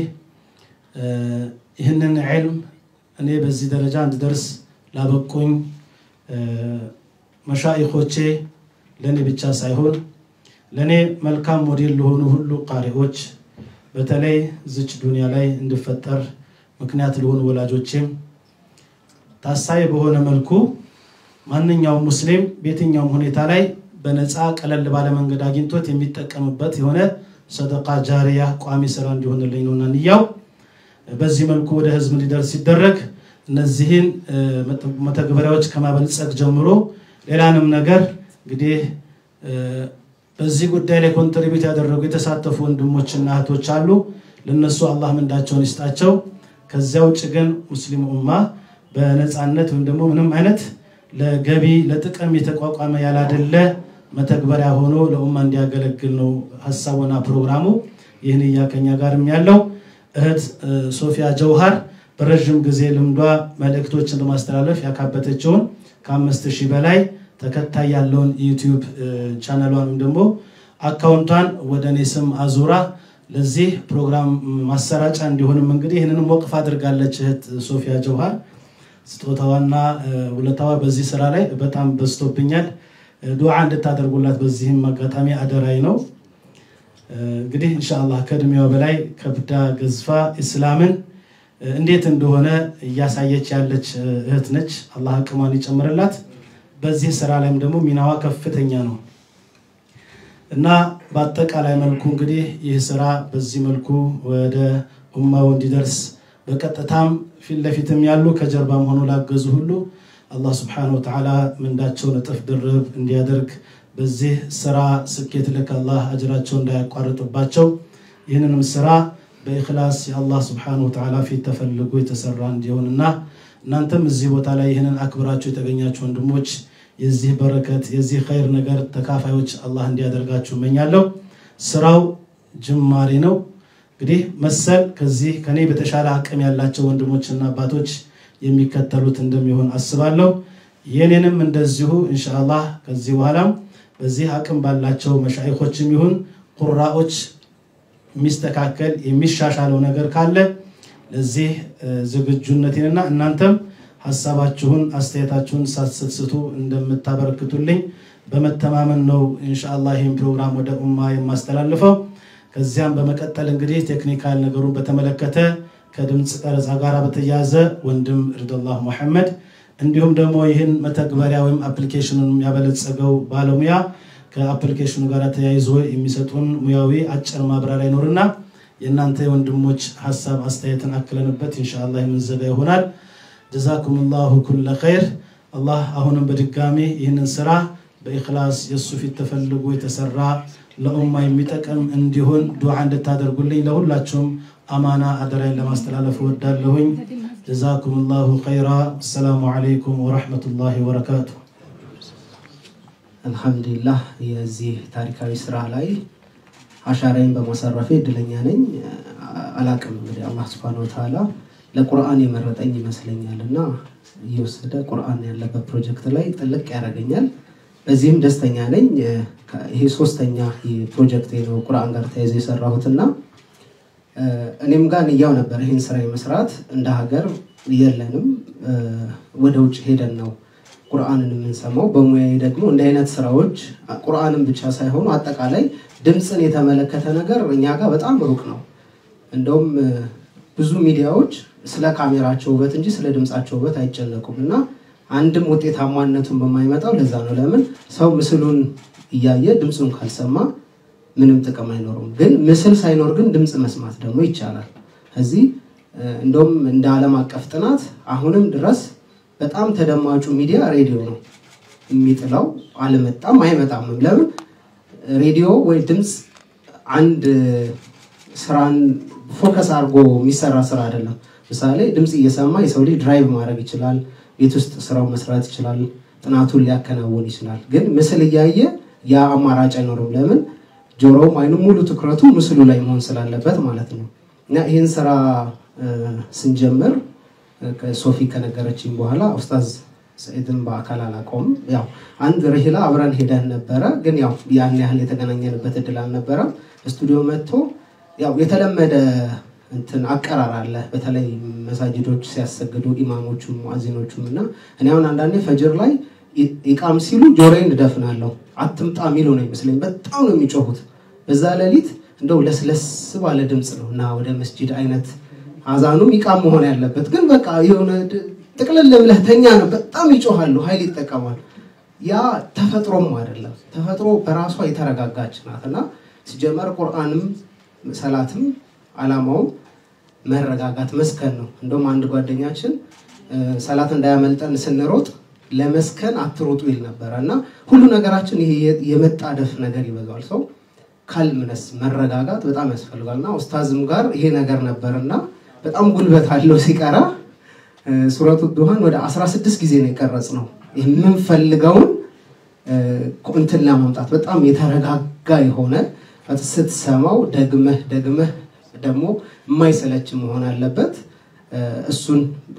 ይህንን ዕልም እኔ በዚህ ደረጃ እንድደርስ ላበቁኝ መሻኢኾቼ ለእኔ ብቻ ሳይሆን ለእኔ መልካም ሞዴል ለሆኑ ሁሉ ቃሪዎች በተለይ ዝች ዱንያ ላይ እንድፈጠር ምክንያት ለሆኑ ወላጆቼም ታሳቢ በሆነ መልኩ ማንኛውም ሙስሊም በየትኛውም ሁኔታ ላይ በነፃ ቀለል ባለ መንገድ አግኝቶት የሚጠቀምበት የሆነ ሰደቃ ጃሪያ ቋሚ ስራ እንዲሆንልኝ ነውና ንያው በዚህ መልኩ ወደ ህዝብ እንዲደርስ ሲደረግ እነዚህን መተግበሪያዎች ከማበልጸግ ጀምሮ ሌላንም ነገር እንግዲህ በዚህ ጉዳይ ላይ ኮንትሪቢዩት ያደረጉ የተሳተፉ ወንድሞችና እህቶች አሉ። ለነሱ አላህ ምንዳቸውን ይስጣቸው። ከዚያ ውጭ ግን ሙስሊም ኡማ በነፃነት ወይም ደግሞ ምንም አይነት ለገቢ ለጥቅም የተቋቋመ ያላደለ መተግበሪያ ሆኖ ለኡማ እንዲያገለግል ነው ሀሳቡና ፕሮግራሙ። ይህን እያከኛ ጋርም ያለው እህት ሶፊያ ጀውሃር በረዥም ጊዜ ልምዷ መልእክቶችን በማስተላለፍ ያካበተችውን ከአምስት ሺህ በላይ ተከታይ ያለውን ዩቲዩብ ቻናሏን ወይም ደግሞ አካውንቷን ወደ እኔ ስም አዙራ ለዚህ ፕሮግራም ማሰራጫ እንዲሆንም እንግዲህ ይህንንም ወቅፍ አድርጋለች እህት ሶፊያ ጀውሃር። ስጦታዋና ውለታዋ በዚህ ስራ ላይ በጣም በዝቶብኛል። ዱዓ እንድታደርጉላት በዚህም አጋጣሚ አደራይ ነው። እንግዲህ ኢንሻአላህ ከእድሜዋ በላይ ከብዳ ገዝፋ ኢስላምን እንዴት እንደሆነ እያሳየች ያለች እህት ነች። አላህ አቅሟን ይጨምርላት። በዚህ ስራ ላይም ደግሞ ሚናዋ ከፍተኛ ነው እና በአጠቃላይ መልኩ እንግዲህ ይህ ስራ በዚህ መልኩ ወደ ኡማው እንዲደርስ በቀጥታም ፊት ለፊትም ያሉ ከጀርባም ሆኖ ላገዙ ሁሉ አላህ ስብሐነሁ ወተዓላ ምንዳቸውን እጥፍ ድርብ እንዲያደርግ በዚህ ስራ ስኬት ልክ አላህ አጅራቸው እንዳያቋርጥባቸው ይህንንም ስራ በኢኽላስ የአላህ ስብሐነሁ ወተዓላ ፊት ተፈልጎ የተሰራ እንዲሆንና እናንተም እዚህ ቦታ ላይ ይህንን አክብራችሁ የተገኛችሁ ወንድሞች የዚህ በረከት የዚህ ኸይር ነገር ተካፋዮች አላህ እንዲያደርጋችሁ እመኛለሁ። ስራው ጅማሬ ነው። እንግዲህ መሰል ከዚህ ከኔ በተሻለ አቅም ያላቸው ወንድሞችና አባቶች የሚከተሉት እንደሚሆን አስባለሁ። የኔንም እንደዚሁ ኢንሻአላህ ከዚህ በኋላም በዚህ አቅም ባላቸው መሻይኮችም ይሁን ቁራዎች የሚስተካከል የሚሻሻለው ነገር ካለ ለዚህ ዝግጁነቴንና እናንተም ሀሳባችሁን አስተያየታችሁን ሳትስቱ እንደምታበረክቱልኝ በመተማመን ነው ኢንሻአላህ ይህን ፕሮግራም ወደ ኡማ የማስተላልፈው። ከዚያም በመቀጠል እንግዲህ ቴክኒካል ነገሩን በተመለከተ ከድምፅ ቀረጻ ጋር በተያያዘ ወንድም ርድላህ ሙሐመድ እንዲሁም ደግሞ ይህን መተግበሪያ ወይም አፕሊኬሽኑን ያበለጸገው ባለሙያ ከአፕሊኬሽኑ ጋር ተያይዞ የሚሰጡን ሙያዊ አጭር ማብራሪያ ይኖርና የእናንተ የወንድሞች ሀሳብ አስተያየትን አክለንበት ኢንሻአላህ የምንዘጋ ይሆናል። ጀዛኩም ላሁ ኩለ ኸይር። አላህ አሁንም በድጋሚ ይህንን ስራ በኢኽላስ የእሱ ፊት ተፈልጎ የተሰራ ለኡማ የሚጠቅም እንዲሆን ዱዓ እንድታደርጉልኝ ለሁላችሁም አማና አደራይን ለማስተላለፍ እወዳለሁኝ። ጀዛኩም ላሁ ኸይራ። አሰላሙ ዓለይኩም ወረሕመቱላሂ ወበረካቱ። አልሐምዱሊላህ የዚህ ታሪካዊ ስራ ላይ አሻራይን በማሳረፌ እድለኛ ነኝ። አላቅም እንግዲህ አላህ ስብሐነሁ ወተዓላ ለቁርአን የመረጠኝ ይመስለኛል እና እየወሰደ ቁርአን ያለበት ፕሮጀክት ላይ ጥልቅ ያደርገኛል። በዚህም ደስተኛ ነኝ። ይሄ ሶስተኛ ፕሮጀክት ነው ቁርአን ጋር ተያይዞ የሰራሁትና እኔም ጋር ንያው ነበር ይህን ስራ የመስራት እንደ ሀገር የለንም። ወደ ውጭ ሄደን ነው ቁርአንን የምንሰማው። በሙያዬ ደግሞ እንደ አይነት ስራዎች ቁርአንን ብቻ ሳይሆኑ አጠቃላይ ድምፅን የተመለከተ ነገር እኛ ጋር በጣም ሩቅ ነው። እንደውም ብዙ ሚዲያዎች ስለ ካሜራቸው ውበት እንጂ ስለ ድምፃቸው ውበት አይጨነቁም እና አንድም ውጤታማነቱን በማይመጣው ለዛ ነው። ለምን ሰው ምስሉን እያየ ድምፁን ካልሰማ ምንም ጥቅም አይኖሩም። ግን ምስል ሳይኖር ግን ድምፅ መስማት ደግሞ ይቻላል። እዚህ እንደውም እንደ ዓለም አቀፍ ጥናት አሁንም ድረስ በጣም ተደማጩ ሚዲያ ሬዲዮ ነው። የሚጥለው አልመጣም አይመጣምም። ለምን ሬዲዮ ወይ ድምፅ አንድ ስራን ፎከስ አድርጎ የሚሰራ ስራ አይደለም። ምሳሌ ድምፅ እየሰማ የሰው ልጅ ድራይቭ ማድረግ ይችላል፣ ቤት ውስጥ ስራው መስራት ይችላል፣ ጥናቱን ሊያከናውን ይችላል። ግን ምስል እያየ ያ አማራጭ አይኖርም። ለምን ጆሮውም አይኑም ሙሉ ትኩረቱ ምስሉ ላይ መሆን ስላለበት ማለት ነው። እና ይህን ስራ ስንጀምር ሶፊ ከነገረችኝ በኋላ ኡስታዝ ሰኢድን በአካል አላውቀውም። ያው አንድ ርሂላ አብረን ሄደን ነበረ፣ ግን ያው ያን ያህል የተገናኘንበት እድል አልነበረም። ስቱዲዮ መጥቶ ያው የተለመደ እንትን አቀራር አለ። በተለይ መሳጅዶች ሲያሰግዱ ኢማሞቹም ሙአዚኖቹም እና እኔ አሁን አንዳንዴ ፈጅር ላይ ኢቃም ሲሉ ጆሮዬን እደፍናለሁ። አትምጣ የሚሉ ነው ይመስለኝ። በጣም ነው የሚጮሁት። በዛ ሌሊት እንደው ለስለስ ባለ ድምፅ ነው እና ወደ መስጂድ አይነት አዛኑም ኢቃም መሆን ያለበት ግን በቃ የሆነ ጥቅልል ብለህ ተኛ ነው። በጣም ይጮሃሉ፣ ኃይል ይጠቀማል። ያ ተፈጥሮም አይደለም። ተፈጥሮ በራሷ የተረጋጋች ናት እና ሲጀመር ቁርአንም ሰላትም አላማውም መረጋጋት መስከን ነው። እንደውም አንድ ጓደኛችን ሰላት እንዳያመልጠን ስንሮጥ ለመስከን አትሮጡ ይል ነበረ እና ሁሉ ነገራችን ይሄ የመጣደፍ ነገር ይበዛል። ሰው ካልምነስ መረጋጋት በጣም ያስፈልጋል እና ኡስታዝም ጋር ይሄ ነገር ነበር እና በጣም ጉልበት አለው ሲቀራ ሱረቱ ዱሃን ወደ 16 ጊዜ ነው የቀረጽ ነው የምንፈልገውን እንትን ለማምጣት በጣም የተረጋጋ የሆነ ስትሰማው ደግመህ ደግመህ ደግሞ የማይሰለች መሆን አለበት። እሱን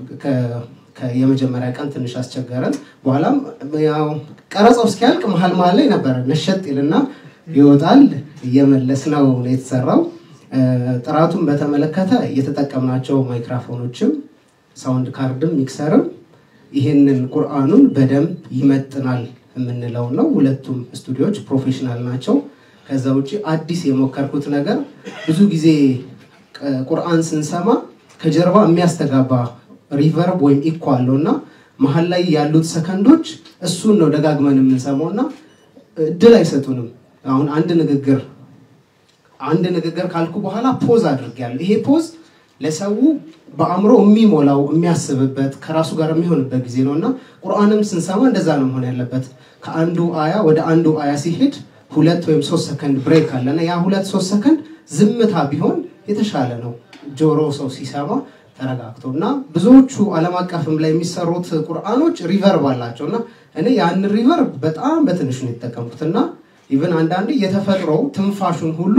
የመጀመሪያ ቀን ትንሽ አስቸገረን። በኋላም ያው ቀረጻው እስኪያልቅ መሀል መሀል ላይ ነበረ ነሸጥ ይልና ይወጣል። እየመለስ ነው የተሰራው። ጥራቱን በተመለከተ የተጠቀምናቸው ማይክራፎኖችም ሳውንድ ካርድም ሚክሰርም ይህንን ቁርአኑን በደንብ ይመጥናል የምንለው ነው። ሁለቱም ስቱዲዮዎች ፕሮፌሽናል ናቸው። ከዛ ውጭ አዲስ የሞከርኩት ነገር ብዙ ጊዜ ቁርአን ስንሰማ ከጀርባ የሚያስተጋባ ሪቨርብ ወይም ኢኮ አለው እና መሀል ላይ ያሉት ሰከንዶች እሱን ነው ደጋግመን የምንሰማው እና እድል አይሰጡንም። አሁን አንድ ንግግር አንድ ንግግር ካልኩ በኋላ ፖዝ አድርጌያለሁ። ይሄ ፖዝ ለሰው በአእምሮ የሚሞላው የሚያስብበት ከራሱ ጋር የሚሆንበት ጊዜ ነው እና ቁርአንም ስንሰማ እንደዛ ነው መሆን ያለበት። ከአንዱ አያ ወደ አንዱ አያ ሲሄድ ሁለት ወይም ሶስት ሰከንድ ብሬክ አለና ያ ሁለት ሶስት ሰከንድ ዝምታ ቢሆን የተሻለ ነው። ጆሮ ሰው ሲሰማ ተረጋግቶ እና ብዙዎቹ ዓለም አቀፍም ላይ የሚሰሩት ቁርአኖች ሪቨርብ አላቸው እና እኔ ያን ሪቨርብ በጣም በትንሹ ነው የተጠቀምኩት እና ኢቨን አንዳንዴ የተፈጥሮ ትንፋሹን ሁሉ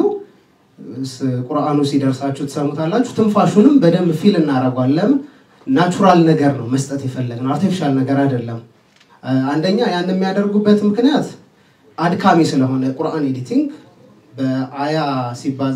ቁርአኑ ሲደርሳችሁ ትሰሙታላችሁ። ትንፋሹንም በደንብ ፊል እናደርጓለን። ናቹራል ነገር ነው መስጠት የፈለግነው፣ አርቲፊሻል ነገር አይደለም። አንደኛ ያን የሚያደርጉበት ምክንያት አድካሚ ስለሆነ ቁርአን ኤዲቲንግ በአያ ሲባዛ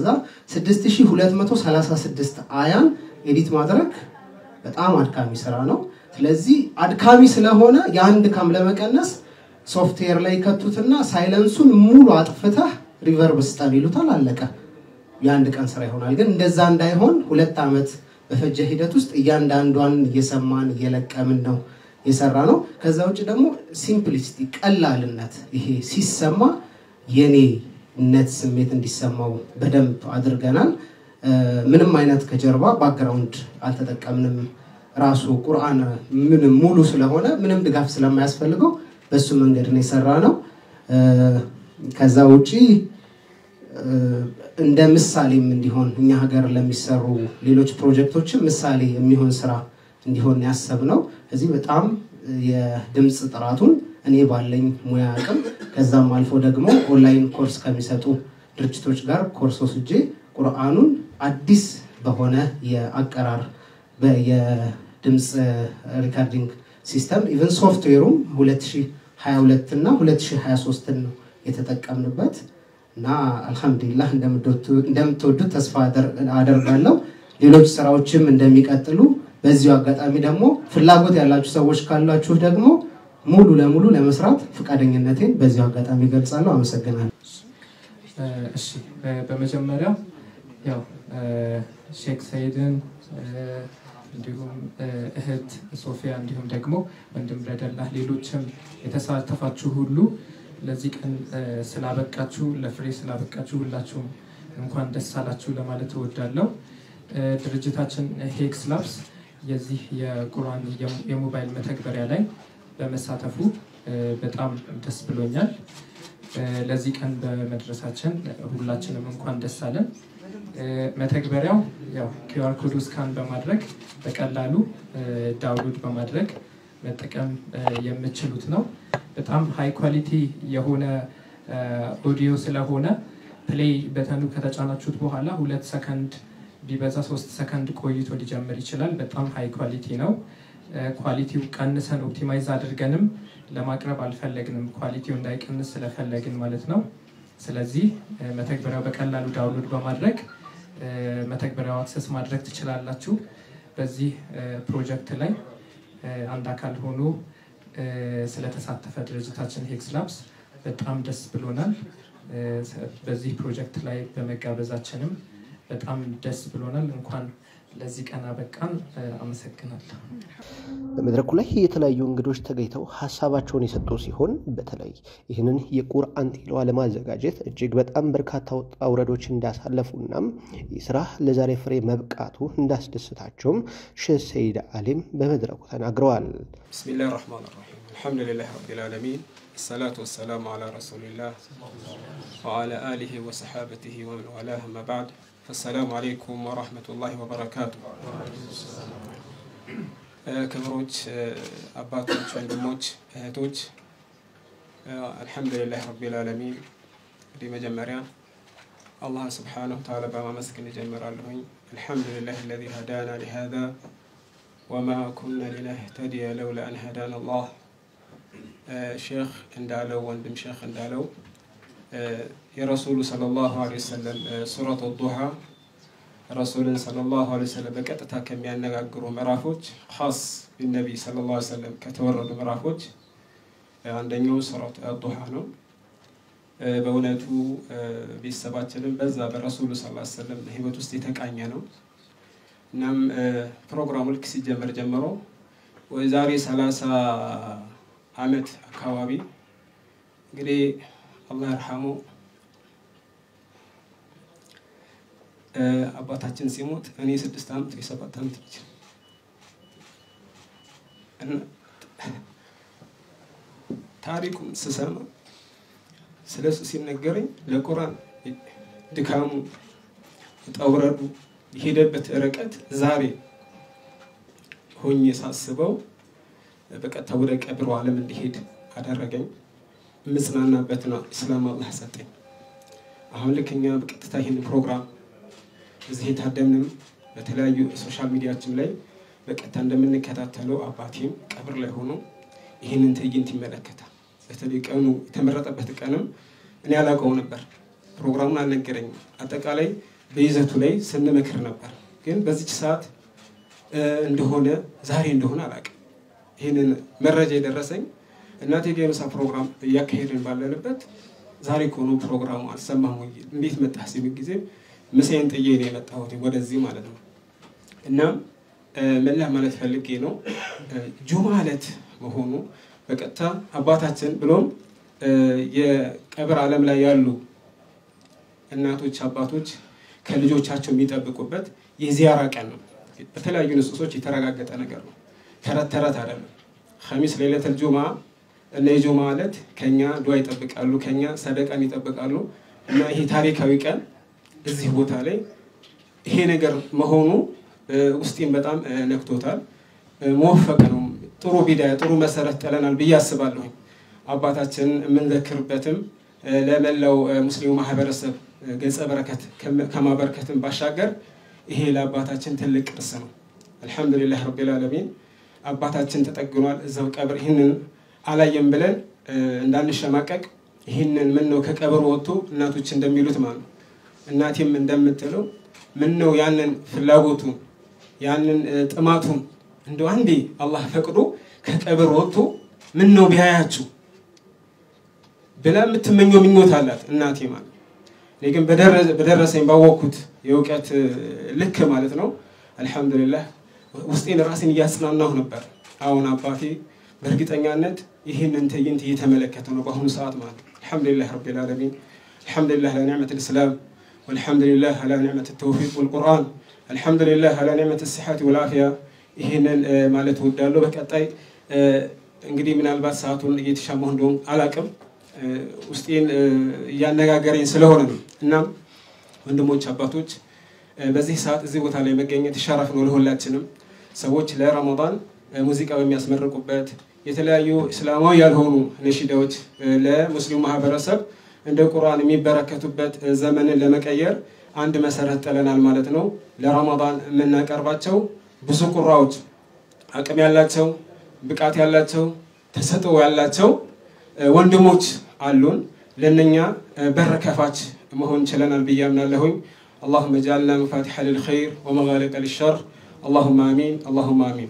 6236 አያን ኤዲት ማድረግ በጣም አድካሚ ስራ ነው። ስለዚህ አድካሚ ስለሆነ የአንድ ድካም ለመቀነስ ሶፍትዌር ላይ ከቱትና ሳይለንሱን ሙሉ አጥፍተህ ሪቨርብ ስጠን ይሉታል። አለቀ። የአንድ ቀን ስራ ይሆናል። ግን እንደዛ እንዳይሆን ሁለት ዓመት በፈጀ ሂደት ውስጥ እያንዳንዷን እየሰማን እየለቀምን ነው የሰራ ነው። ከዛ ውጭ ደግሞ ሲምፕሊሲቲ ቀላልነት፣ ይሄ ሲሰማ የኔነት ስሜት እንዲሰማው በደንብ አድርገናል። ምንም አይነት ከጀርባ ባክግራውንድ አልተጠቀምንም። ራሱ ቁርአን ምንም ሙሉ ስለሆነ ምንም ድጋፍ ስለማያስፈልገው በሱ መንገድ ነው የሰራ ነው። ከዛ ውጪ እንደ ምሳሌም እንዲሆን እኛ ሀገር ለሚሰሩ ሌሎች ፕሮጀክቶችም ምሳሌ የሚሆን ስራ እንዲሆን ያሰብ ነው። እዚህ በጣም የድምፅ ጥራቱን እኔ ባለኝ ሙያ አቅም ከዛም አልፎ ደግሞ ኦንላይን ኮርስ ከሚሰጡ ድርጅቶች ጋር ኮርስ ወስጄ ቁርአኑን አዲስ በሆነ የአቀራር የድምፅ ሪካርዲንግ ሲስተም ኢቨን ሶፍትዌሩም 2022 እና 2023 ነው የተጠቀምንበት እና አልሐምዱሊላህ እንደምትወዱት ተስፋ አደርጋለሁ። ሌሎች ስራዎችም እንደሚቀጥሉ በዚሁ አጋጣሚ ደግሞ ፍላጎት ያላችሁ ሰዎች ካላችሁ ደግሞ ሙሉ ለሙሉ ለመስራት ፈቃደኝነቴን በዚሁ አጋጣሚ ገልጻለሁ። አመሰግናለሁ። እሺ በመጀመሪያ ያው ሼክ ሰይድን እንዲሁም እህት ሶፊያ እንዲሁም ደግሞ ወንድም ረደላህ ሌሎችም የተሳተፋችሁ ሁሉ ለዚህ ቀን ስላበቃችሁ ለፍሬ ስላበቃችሁ ሁላችሁም እንኳን ደስ አላችሁ ለማለት እወዳለሁ። ድርጅታችን ሄክስ ላብስ የዚህ የቁርአን የሞባይል መተግበሪያ ላይ በመሳተፉ በጣም ደስ ብሎኛል። ለዚህ ቀን በመድረሳችን ሁላችንም እንኳን ደስ አለን። መተግበሪያው ያው ኪውአር ኮድ ስካን በማድረግ በቀላሉ ዳውንሎድ በማድረግ መጠቀም የምችሉት ነው። በጣም ሃይ ኳሊቲ የሆነ ኦዲዮ ስለሆነ ፕሌይ በተኑ ከተጫናችሁት በኋላ ሁለት ሰከንድ ቢበዛ ሶስት ሰከንድ ቆይቶ ሊጀምር ይችላል። በጣም ሃይ ኳሊቲ ነው። ኳሊቲው ቀንሰን ኦፕቲማይዝ አድርገንም ለማቅረብ አልፈለግንም፣ ኳሊቲው እንዳይቀንስ ስለፈለግን ማለት ነው። ስለዚህ መተግበሪያው በቀላሉ ዳውንሎድ በማድረግ መተግበሪያው አክሰስ ማድረግ ትችላላችሁ። በዚህ ፕሮጀክት ላይ አንድ አካል ሆኖ ስለተሳተፈ ድርጅታችን ሄክስ ላብስ በጣም ደስ ብሎናል። በዚህ ፕሮጀክት ላይ በመጋበዛችንም በጣም ደስ ብሎናል። እንኳን ለዚህ ቀን አበቃን። አመሰግናለሁ። በመድረኩ ላይ የተለያዩ እንግዶች ተገኝተው ሀሳባቸውን የሰጡ ሲሆን በተለይ ይህንን የቁርአን ቲላዋ ለማዘጋጀት እጅግ በጣም በርካታ ውጣ ውረዶች እንዳሳለፉና ይህ ስራ ለዛሬ ፍሬ መብቃቱ እንዳስደስታቸውም ሼህ ሰይድ አሊም በመድረኩ ተናግረዋል። ብስሚላህ ራህማን ራሒም አልሐምዱሊላህ ረቢል ዓለሚን الصلاة والسلام على رسول الله وعلى آله وصحابته ومن والاه أما بعد فالسلام عليكم ورحمة الله وبركاته ክብሮች አባቶች፣ ወንድሞች፣ እህቶች አልሐምዱሊላህ ረቢል ዓለሚን። እንግዲህ መጀመሪያ አላህ ስብሓነሁ ተዓላ በማመስገን እጀምራለሁኝ። አልሐምዱሊላህ አለዚ ሀዳና ሊሃዛ ወማ ኩና ሊነህተዲየ ለውላ አን ሀዳና አላህ ሼክ እንዳለው ወንድም ሼክ እንዳለው የረሱሉ ሰለላሁ ዐለይሂ ወሰለም ሱረቱ ዱሃ ረሱልን ሰለላሁ ዐለይሂ ወሰለም በቀጥታ ከሚያነጋግሩ ምዕራፎች ኻስ ቢነቢይ ሰለላሁ ዐለይሂ ወሰለም ከተወረዱ ምዕራፎች አንደኛው ሱረቱ ዱሃ ነው። በእውነቱ ቤተሰባችንም በዛ በረሱሉ ሰለላሁ ዐለይሂ ወሰለም ህይወት ውስጥ የተቃኘ ነው። እናም ፕሮግራሙ ልክ ሲጀመር ጀምሮ ዛሬ ሰላሳ አመት አካባቢ እንግዲህ አላህ ይርሐሙ አባታችን ሲሞት እኔ ስድስት ዓመት የሰባት ዓመት ልጅ እና ታሪኩን ስሰማ ስለ እሱ ሲነገረኝ ለቁርአን ድካሙ ጠውረዱ የሄደበት ርቀት ዛሬ ሆኜ ሳስበው በቀጥታ ወደ ቀብሩ ዓለም እንዲሄድ አደረገኝ። የምጽናናበት ነው እስላም አላህ ሰጠኝ። አሁን ልክ እኛ በቀጥታ ይህን ፕሮግራም እዚህ የታደምንም በተለያዩ ሶሻል ሚዲያችን ላይ በቀጥታ እንደምንከታተለው አባቴም ቀብር ላይ ሆኖ ይህንን ትዕይንት ይመለከታል። በተለይ ቀኑ የተመረጠበት ቀንም እኔ አላውቀው ነበር፣ ፕሮግራሙን አልነገረኝም። አጠቃላይ በይዘቱ ላይ ስንመክር ነበር። ግን በዚች ሰዓት እንደሆነ ዛሬ እንደሆነ አላውቅም። ይህንን መረጃ የደረሰኝ እናቴ ጋ የምሳ ፕሮግራም እያካሄድን ባለንበት ዛሬ ከሆኑ ፕሮግራሙ አልሰማም ወይ እንዴት መጣህ ሲሉኝ ጊዜ ምሳዬን ጥዬ ነው የመጣሁት ወደዚህ ማለት ነው። እናም መላ ማለት ፈልጌ ነው ጁማ ዕለት መሆኑ በቀጥታ አባታችን ብሎም የቀብር ዓለም ላይ ያሉ እናቶች አባቶች ከልጆቻቸው የሚጠብቁበት የዚያራ ቀን ነው። በተለያዩ ንጽሶች የተረጋገጠ ነገር ነው። ተረት ተረት አይደለም። ኸሚስ ሌለተል ጁማ እና የጁማ ዕለት ከኛ ዱዓ ይጠብቃሉ፣ ከኛ ሰደቃን ይጠብቃሉ እና ይሄ ታሪካዊ ቀን እዚህ ቦታ ላይ ይሄ ነገር መሆኑ ውስጤን በጣም ነክቶታል። መወፈቅ ነው። ጥሩ ቢዳያ ጥሩ መሰረት ጥለናል ብዬ አስባለሁኝ። አባታችን የምንዘክርበትም ለመላው ሙስሊሙ ማህበረሰብ ገጸ በረከት ከማበረከትም ባሻገር ይሄ ለአባታችን ትልቅ ቅርስ ነው። አልሐምዱሊላህ ረቢል ዓለሚን አባታችን ተጠግኗል እዛው ቀብር። ይህንን አላየም ብለን እንዳንሸማቀቅ ይህንን ምን ነው ከቀብር ወጥቶ እናቶች እንደሚሉት ማለት ነው እናቴም እንደምትለው ምን ነው ያንን ፍላጎቱን ያንን ጥማቱን እንደ አንዴ አላህ ፈቅዶ ከቀብር ወጥቶ ምን ነው ቢያያችሁ ብላ የምትመኘው ምኞት አላት እናቴ ማለት እኔ ግን በደረሰኝ ባወቅኩት የእውቀት ልክ ማለት ነው አልሐምዱሊላህ ውስጤን ራሴን እያጽናናሁ ነበር። አሁን አባቴ በእርግጠኛነት ይህንን ትዕይንት እየተመለከተ ነው በአሁኑ ሰዓት ማለት ነው። አልሐምዱሊላህ ረቢል ዓለሚን አልሐምዱሊላህ ለኒዕመት ልእስላም ወልሐምዱሊላህ አላ ኒዕመት ተውፊቅ ወልቁርአን አልሐምዱሊላህ አላ ኒዕመት ስሓት ወልአፍያ ይህንን ማለት እወዳለሁ። በቀጣይ እንግዲህ ምናልባት ሰዓቱን እየተሻማሁ እንደሆን አላቅም ውስጤን እያነጋገረኝ ስለሆነ ነው። እናም ወንድሞች አባቶች፣ በዚህ ሰዓት እዚህ ቦታ ላይ መገኘት ሸረፍ ነው ለሁላችንም። ሰዎች ለረመዳን ሙዚቃ በሚያስመርቁበት የተለያዩ እስላማዊ ያልሆኑ ነሺዳዎች ለሙስሊሙ ማህበረሰብ እንደ ቁርአን የሚበረከቱበት ዘመንን ለመቀየር አንድ መሰረት ጥለናል ማለት ነው። ለረመዳን የምናቀርባቸው ብዙ ቁራዎች አቅም ያላቸው ብቃት ያላቸው ተሰጥኦ ያላቸው ወንድሞች አሉን። ለነኛ በር ከፋች መሆን ችለናል ብዬ አምናለሁኝ። اللهم اجعلنا مفاتيح للخير ومغالق للشر اللهم امين اللهم امين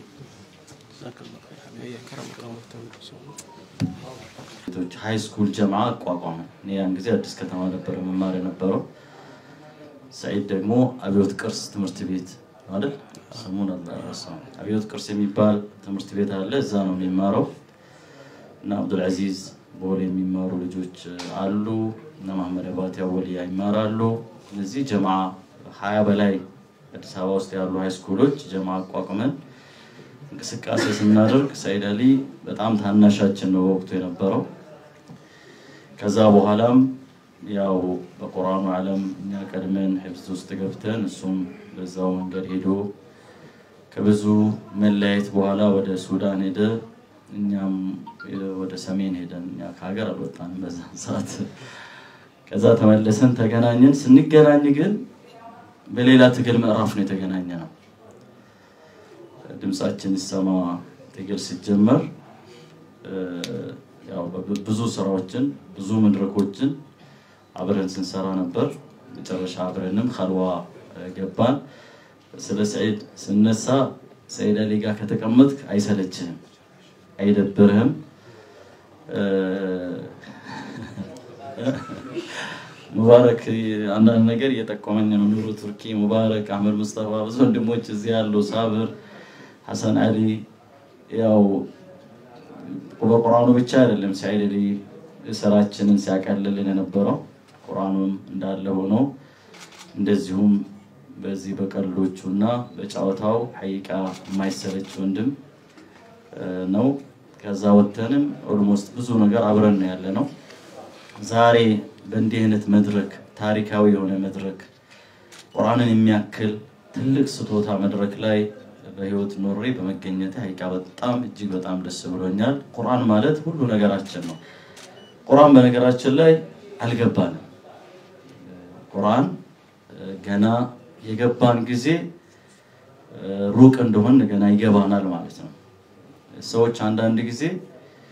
ሀይ ስኩል ጀማ አቋቋመ። እኔ ያን ጊዜ አዲስ ከተማ ነበረ መማር የነበረው። ሰዒድ ደግሞ አብዮት ቅርስ ትምህርት ቤት አይደል ስሙን አልረሳውም። አብዮት ቅርስ የሚባል ትምህርት ቤት አለ፣ እዛ ነው የሚማረው እና አብዱልዓዚዝ ቦሌ የሚማሩ ልጆች አሉ እና መሐመድ አባቴ አወልያ ይማራሉ። እነዚህ ጀማ ሀያ በላይ አዲስ አበባ ውስጥ ያሉ ሃይስኩሎች ጀማ አቋቁመን እንቅስቃሴ ስናደርግ ሰይድ አሊ በጣም ታናሻችን ነው በወቅቱ የነበረው። ከዛ በኋላም ያው በቁርአኑ ዓለም እኛ ቀድመን ሒፍዝ ውስጥ ገብተን እሱም በዛው መንገድ ሄዶ ከብዙ መለያየት በኋላ ወደ ሱዳን ሄደ። እኛም ወደ ሰሜን ሄደን እኛ ከሀገር አልወጣንም በዛን ሰዓት። ከዛ ተመለሰን ተገናኘን። ስንገናኝ ግን በሌላ ትግል ምዕራፍ ነው የተገናኘ ነው። ድምፃችን ይሰማ ትግል ሲጀመር ያው ብዙ ስራዎችን ብዙ መድረኮችን አብረን ስንሰራ ነበር። መጨረሻ አብረንም ከልዋ ገባን። ስለ ሰዒድ ስነሳ ሰዒድ አሊ ጋር ከተቀመጥክ አይሰለችህም፣ አይደብርህም። ሙባረክ አንዳንድ ነገር እየጠቆመኝ ነው። ኑሩ ቱርኪ፣ ሙባረክ፣ አህመድ ሙስጠፋ ብዙ ወንድሞች እዚህ ያሉ፣ ሳብር ሐሰን አሊ ያው በቁርአኑ ብቻ አይደለም ሰዒድ አሊ ስራችንን ሲያቀልልን የነበረው ቁርአኑም እንዳለ ሆኖ እንደዚሁም በዚህ በቀልዶቹ እና በጨዋታው ሐቂቃ የማይሰለች ወንድም ነው። ከዛ ወተንም ኦልሞስት ብዙ ነገር አብረን ነው ያለ ነው። ዛሬ በእንዲህ አይነት መድረክ ታሪካዊ የሆነ መድረክ ቁርአንን የሚያክል ትልቅ ስጦታ መድረክ ላይ በህይወት ኖሬ በመገኘት ሐቂቃ በጣም እጅግ በጣም ደስ ብሎኛል። ቁርአን ማለት ሁሉ ነገራችን ነው። ቁርአን በነገራችን ላይ አልገባንም። ቁርአን ገና የገባን ጊዜ ሩቅ እንደሆን ገና ይገባናል ማለት ነው። ሰዎች አንዳንድ ጊዜ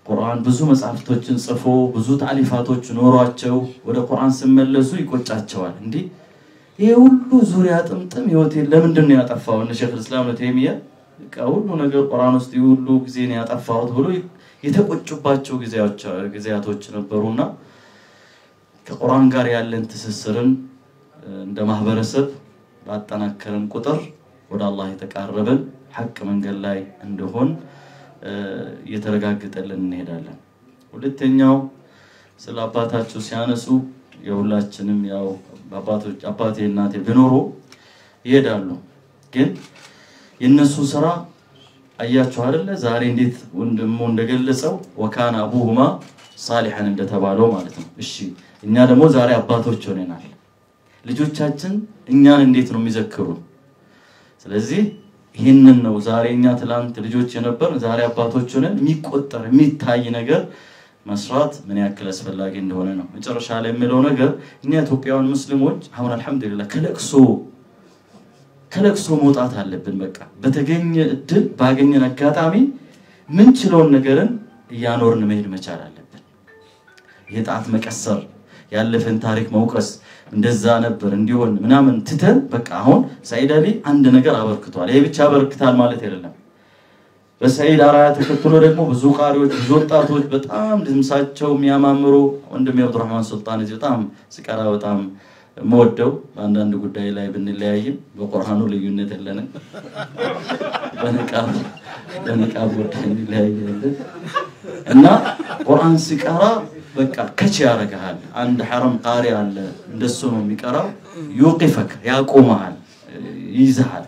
ቁርአን ብዙ መጽሐፍቶችን ጽፎ ብዙ ታሊፋቶች ኖሯቸው ወደ ቁርአን ሲመለሱ ይቆጫቸዋል። እንዲህ ይሄ ሁሉ ዙሪያ ጥምጥም ህይወቴን ለምንድን ነው ያጠፋው? እነ ሼክ ልስላም ነው ተይሚያ በቃ ሁሉ ነገር ቁርአን ውስጥ ይህ ሁሉ ጊዜ ነው ያጠፋሁት ብሎ የተቆጩባቸው ጊዜያቶች ነበሩና ከቁርአን ጋር ያለን ትስስርን እንደ ማህበረሰብ ባጠናከርን ቁጥር ወደ አላህ የተቃረብን ሐቅ መንገድ ላይ እንደሆን እየተረጋገጠልን እንሄዳለን። ሁለተኛው ስለ አባታቸው ሲያነሱ የሁላችንም ያው አባቶች አባቴ እናቴ ቢኖሩ ይሄዳሉ። ግን የነሱ ስራ አያችሁ አይደለ? ዛሬ እንዴት ወንድሙ እንደገለጸው ወካነ አቡሁማ ሳሊሐን እንደተባለው ማለት ነው። እሺ እኛ ደግሞ ዛሬ አባቶች ሆነናል። ልጆቻችን እኛን እንዴት ነው የሚዘክሩን? ስለዚህ ይህንን ነው ዛሬ እኛ ትላንት ልጆች የነበር ዛሬ አባቶች ሆነን የሚቆጠር የሚታይ ነገር መስራት ምን ያክል አስፈላጊ እንደሆነ ነው። መጨረሻ ላይ የሚለው ነገር እኛ ኢትዮጵያውያን ሙስሊሞች አሁን አልሐምዱሊላህ ከለቅሶ ከለቅሶ መውጣት አለብን። በቃ በተገኘ እድል ባገኘን አጋጣሚ ምንችለውን ነገርን እያኖርን መሄድ መቻል አለብን። የጣት መቀሰር፣ ያለፈን ታሪክ መውቀስ እንደዛ ነበር እንዲሆን ምናምን ትተን በቃ አሁን ሰዒድ አሊ አንድ ነገር አበርክቷል። ይሄ ብቻ አበርክታል ማለት አይደለም። በሰዒድ አርአያ ተከትሎ ደግሞ ብዙ ቃሪዎች፣ ብዙ ወጣቶች በጣም ድምሳቸው የሚያማምሩ ወንድም የአብዱራህማን ሱልጣን እዚህ በጣም ስቀራ በጣም የምወደው በአንዳንድ ጉዳይ ላይ ብንለያይም በቁርአኑ ልዩነት የለንም። በንቃብ በንቃብ ጉዳይ እንለያያለን እና ቁርአን ሲቀራ በቃ ከች ያደርግሃል። አንድ ሐረም ቃሪ አለ፣ እንደሱ ነው የሚቀራው። ዩቂፈክ ያቆመሃል፣ ይይዝሃል።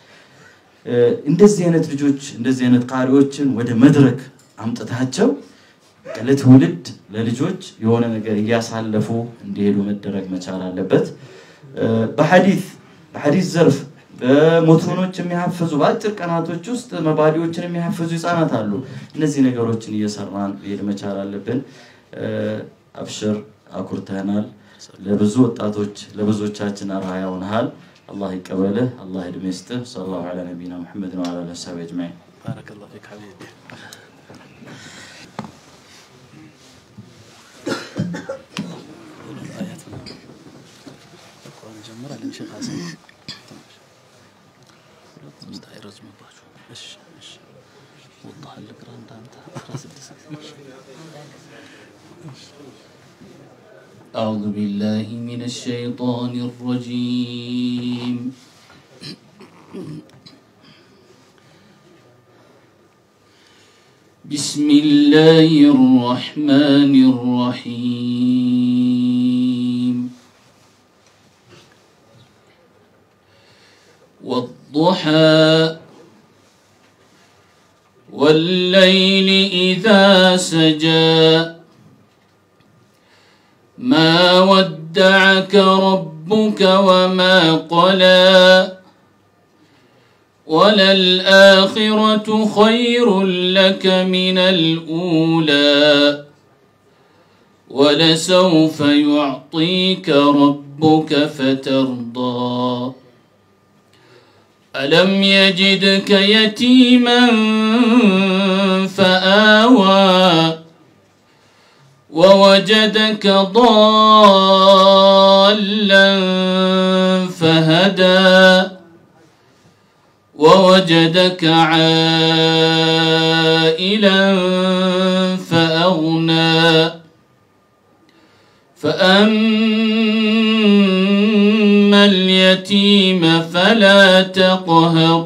እንደዚህ አይነት ልጆች እንደዚህ አይነት ቃሪዎችን ወደ መድረክ አምጥታቸው ለትውልድ ለልጆች የሆነ ነገር እያሳለፉ እንዲሄዱ መደረግ መቻል አለበት። በሐዲስ በሐዲስ ዘርፍ በሞቶኖች የሚያፈዙ በአጭር ቀናቶች ውስጥ መባዲዎችን የሚያፈዙ ህፃናት አሉ። እነዚህ ነገሮችን እየሰራን መሄድ መቻል አለብን። አብሽር አኩርተናል። ለብዙ ወጣቶች ለብዙዎቻችን አርአያ ሆነሃል። አላህ ይቀበልህ። አላህ እድሜ ይስጥህ። ሰለላሁ ዐላ ነቢይና ሙሐመድ ወዐላ አሊሂ ወሰሐቢሂ አጅመዒን። ባረከላሁ ፊክ ሐቢቢ أعوذ بالله من الشيطان الرجيم بسم الله الرحمن الرحيم والضحى والليل إذا سجى ما ودعك ربك وما قلى وللآخرة خير لك من الأولى ولسوف يعطيك ربك فترضى ألم يجدك يتيما فآوى ووجدك ضالا فهدى ووجدك عائلا فأغنى فأما اليتيم فلا تقهر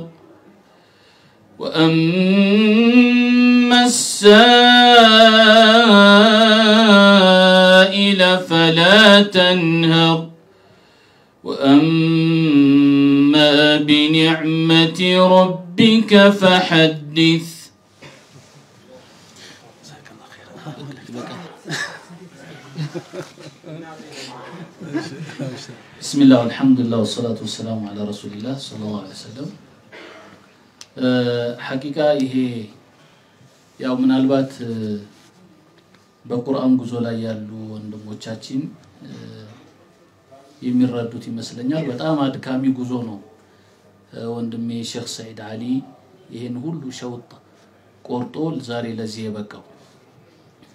وأما السائل فلا تنهر وأما بنعمة ربك فحدث بسم الله والحمد لله والصلاة والسلام على رسول الله صلى الله عليه وسلم ሐቂቃ ይሄ ያው ምናልባት በቁርአን ጉዞ ላይ ያሉ ወንድሞቻችን የሚረዱት ይመስለኛል። በጣም አድካሚ ጉዞ ነው። ወንድሜ ሼክ ሰዒድ አሊ ይህን ሁሉ ሸውጥ ቆርጦ ዛሬ ለዚህ የበቃው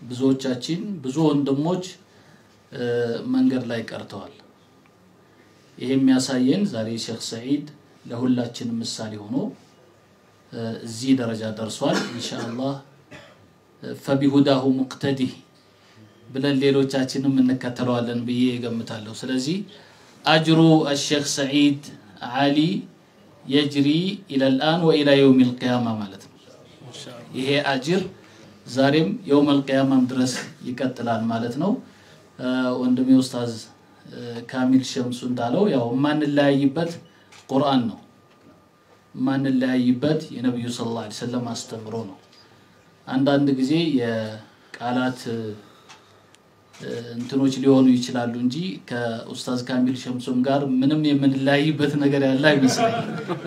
ብዙዎቻችን ብዙ ወንድሞች እ፣ መንገድ ላይ ቀርተዋል። ይሄ የሚያሳየን ዛሬ ሼክ ሰዒድ ለሁላችንም ምሳሌ ሆኖ እ፣ እዚህ ደረጃ ደርሷል። ኢንሻአላህ እ፣ ፈቢሁዳሁ ሙቅተዲህ ብለን ሌሎቻችንም እንከተለዋለን ብዬ እገምታለሁ። ስለዚህ አጅሩ አሼክ ሰዒድ ዓሊ የጅሪ ኢለልአን ወኢላ የውም ልቅያማ ማለት ነው። ይሄ አጅር ዛሬም የውም ልቅያማም ድረስ ይቀጥላል ማለት ነው። እ፣ ወንድሜ ኡስታዝ እ፣ ካሚል ሸምሱ እንዳለው ያው የማንለያይበት ቁርአን ነው። የማንለያይበት የነቢዩ ሰለላሁ ዐለይሂ ወሰለም አስተምሮ ነው። አንዳንድ ጊዜ የቃላት እ፣ እንትኖች ሊሆኑ ይችላሉ እንጂ ከኡስታዝ ካሚል ሸምሱም ጋር ምንም የምንለያይበት ነገር ያለ አይመስለኝም።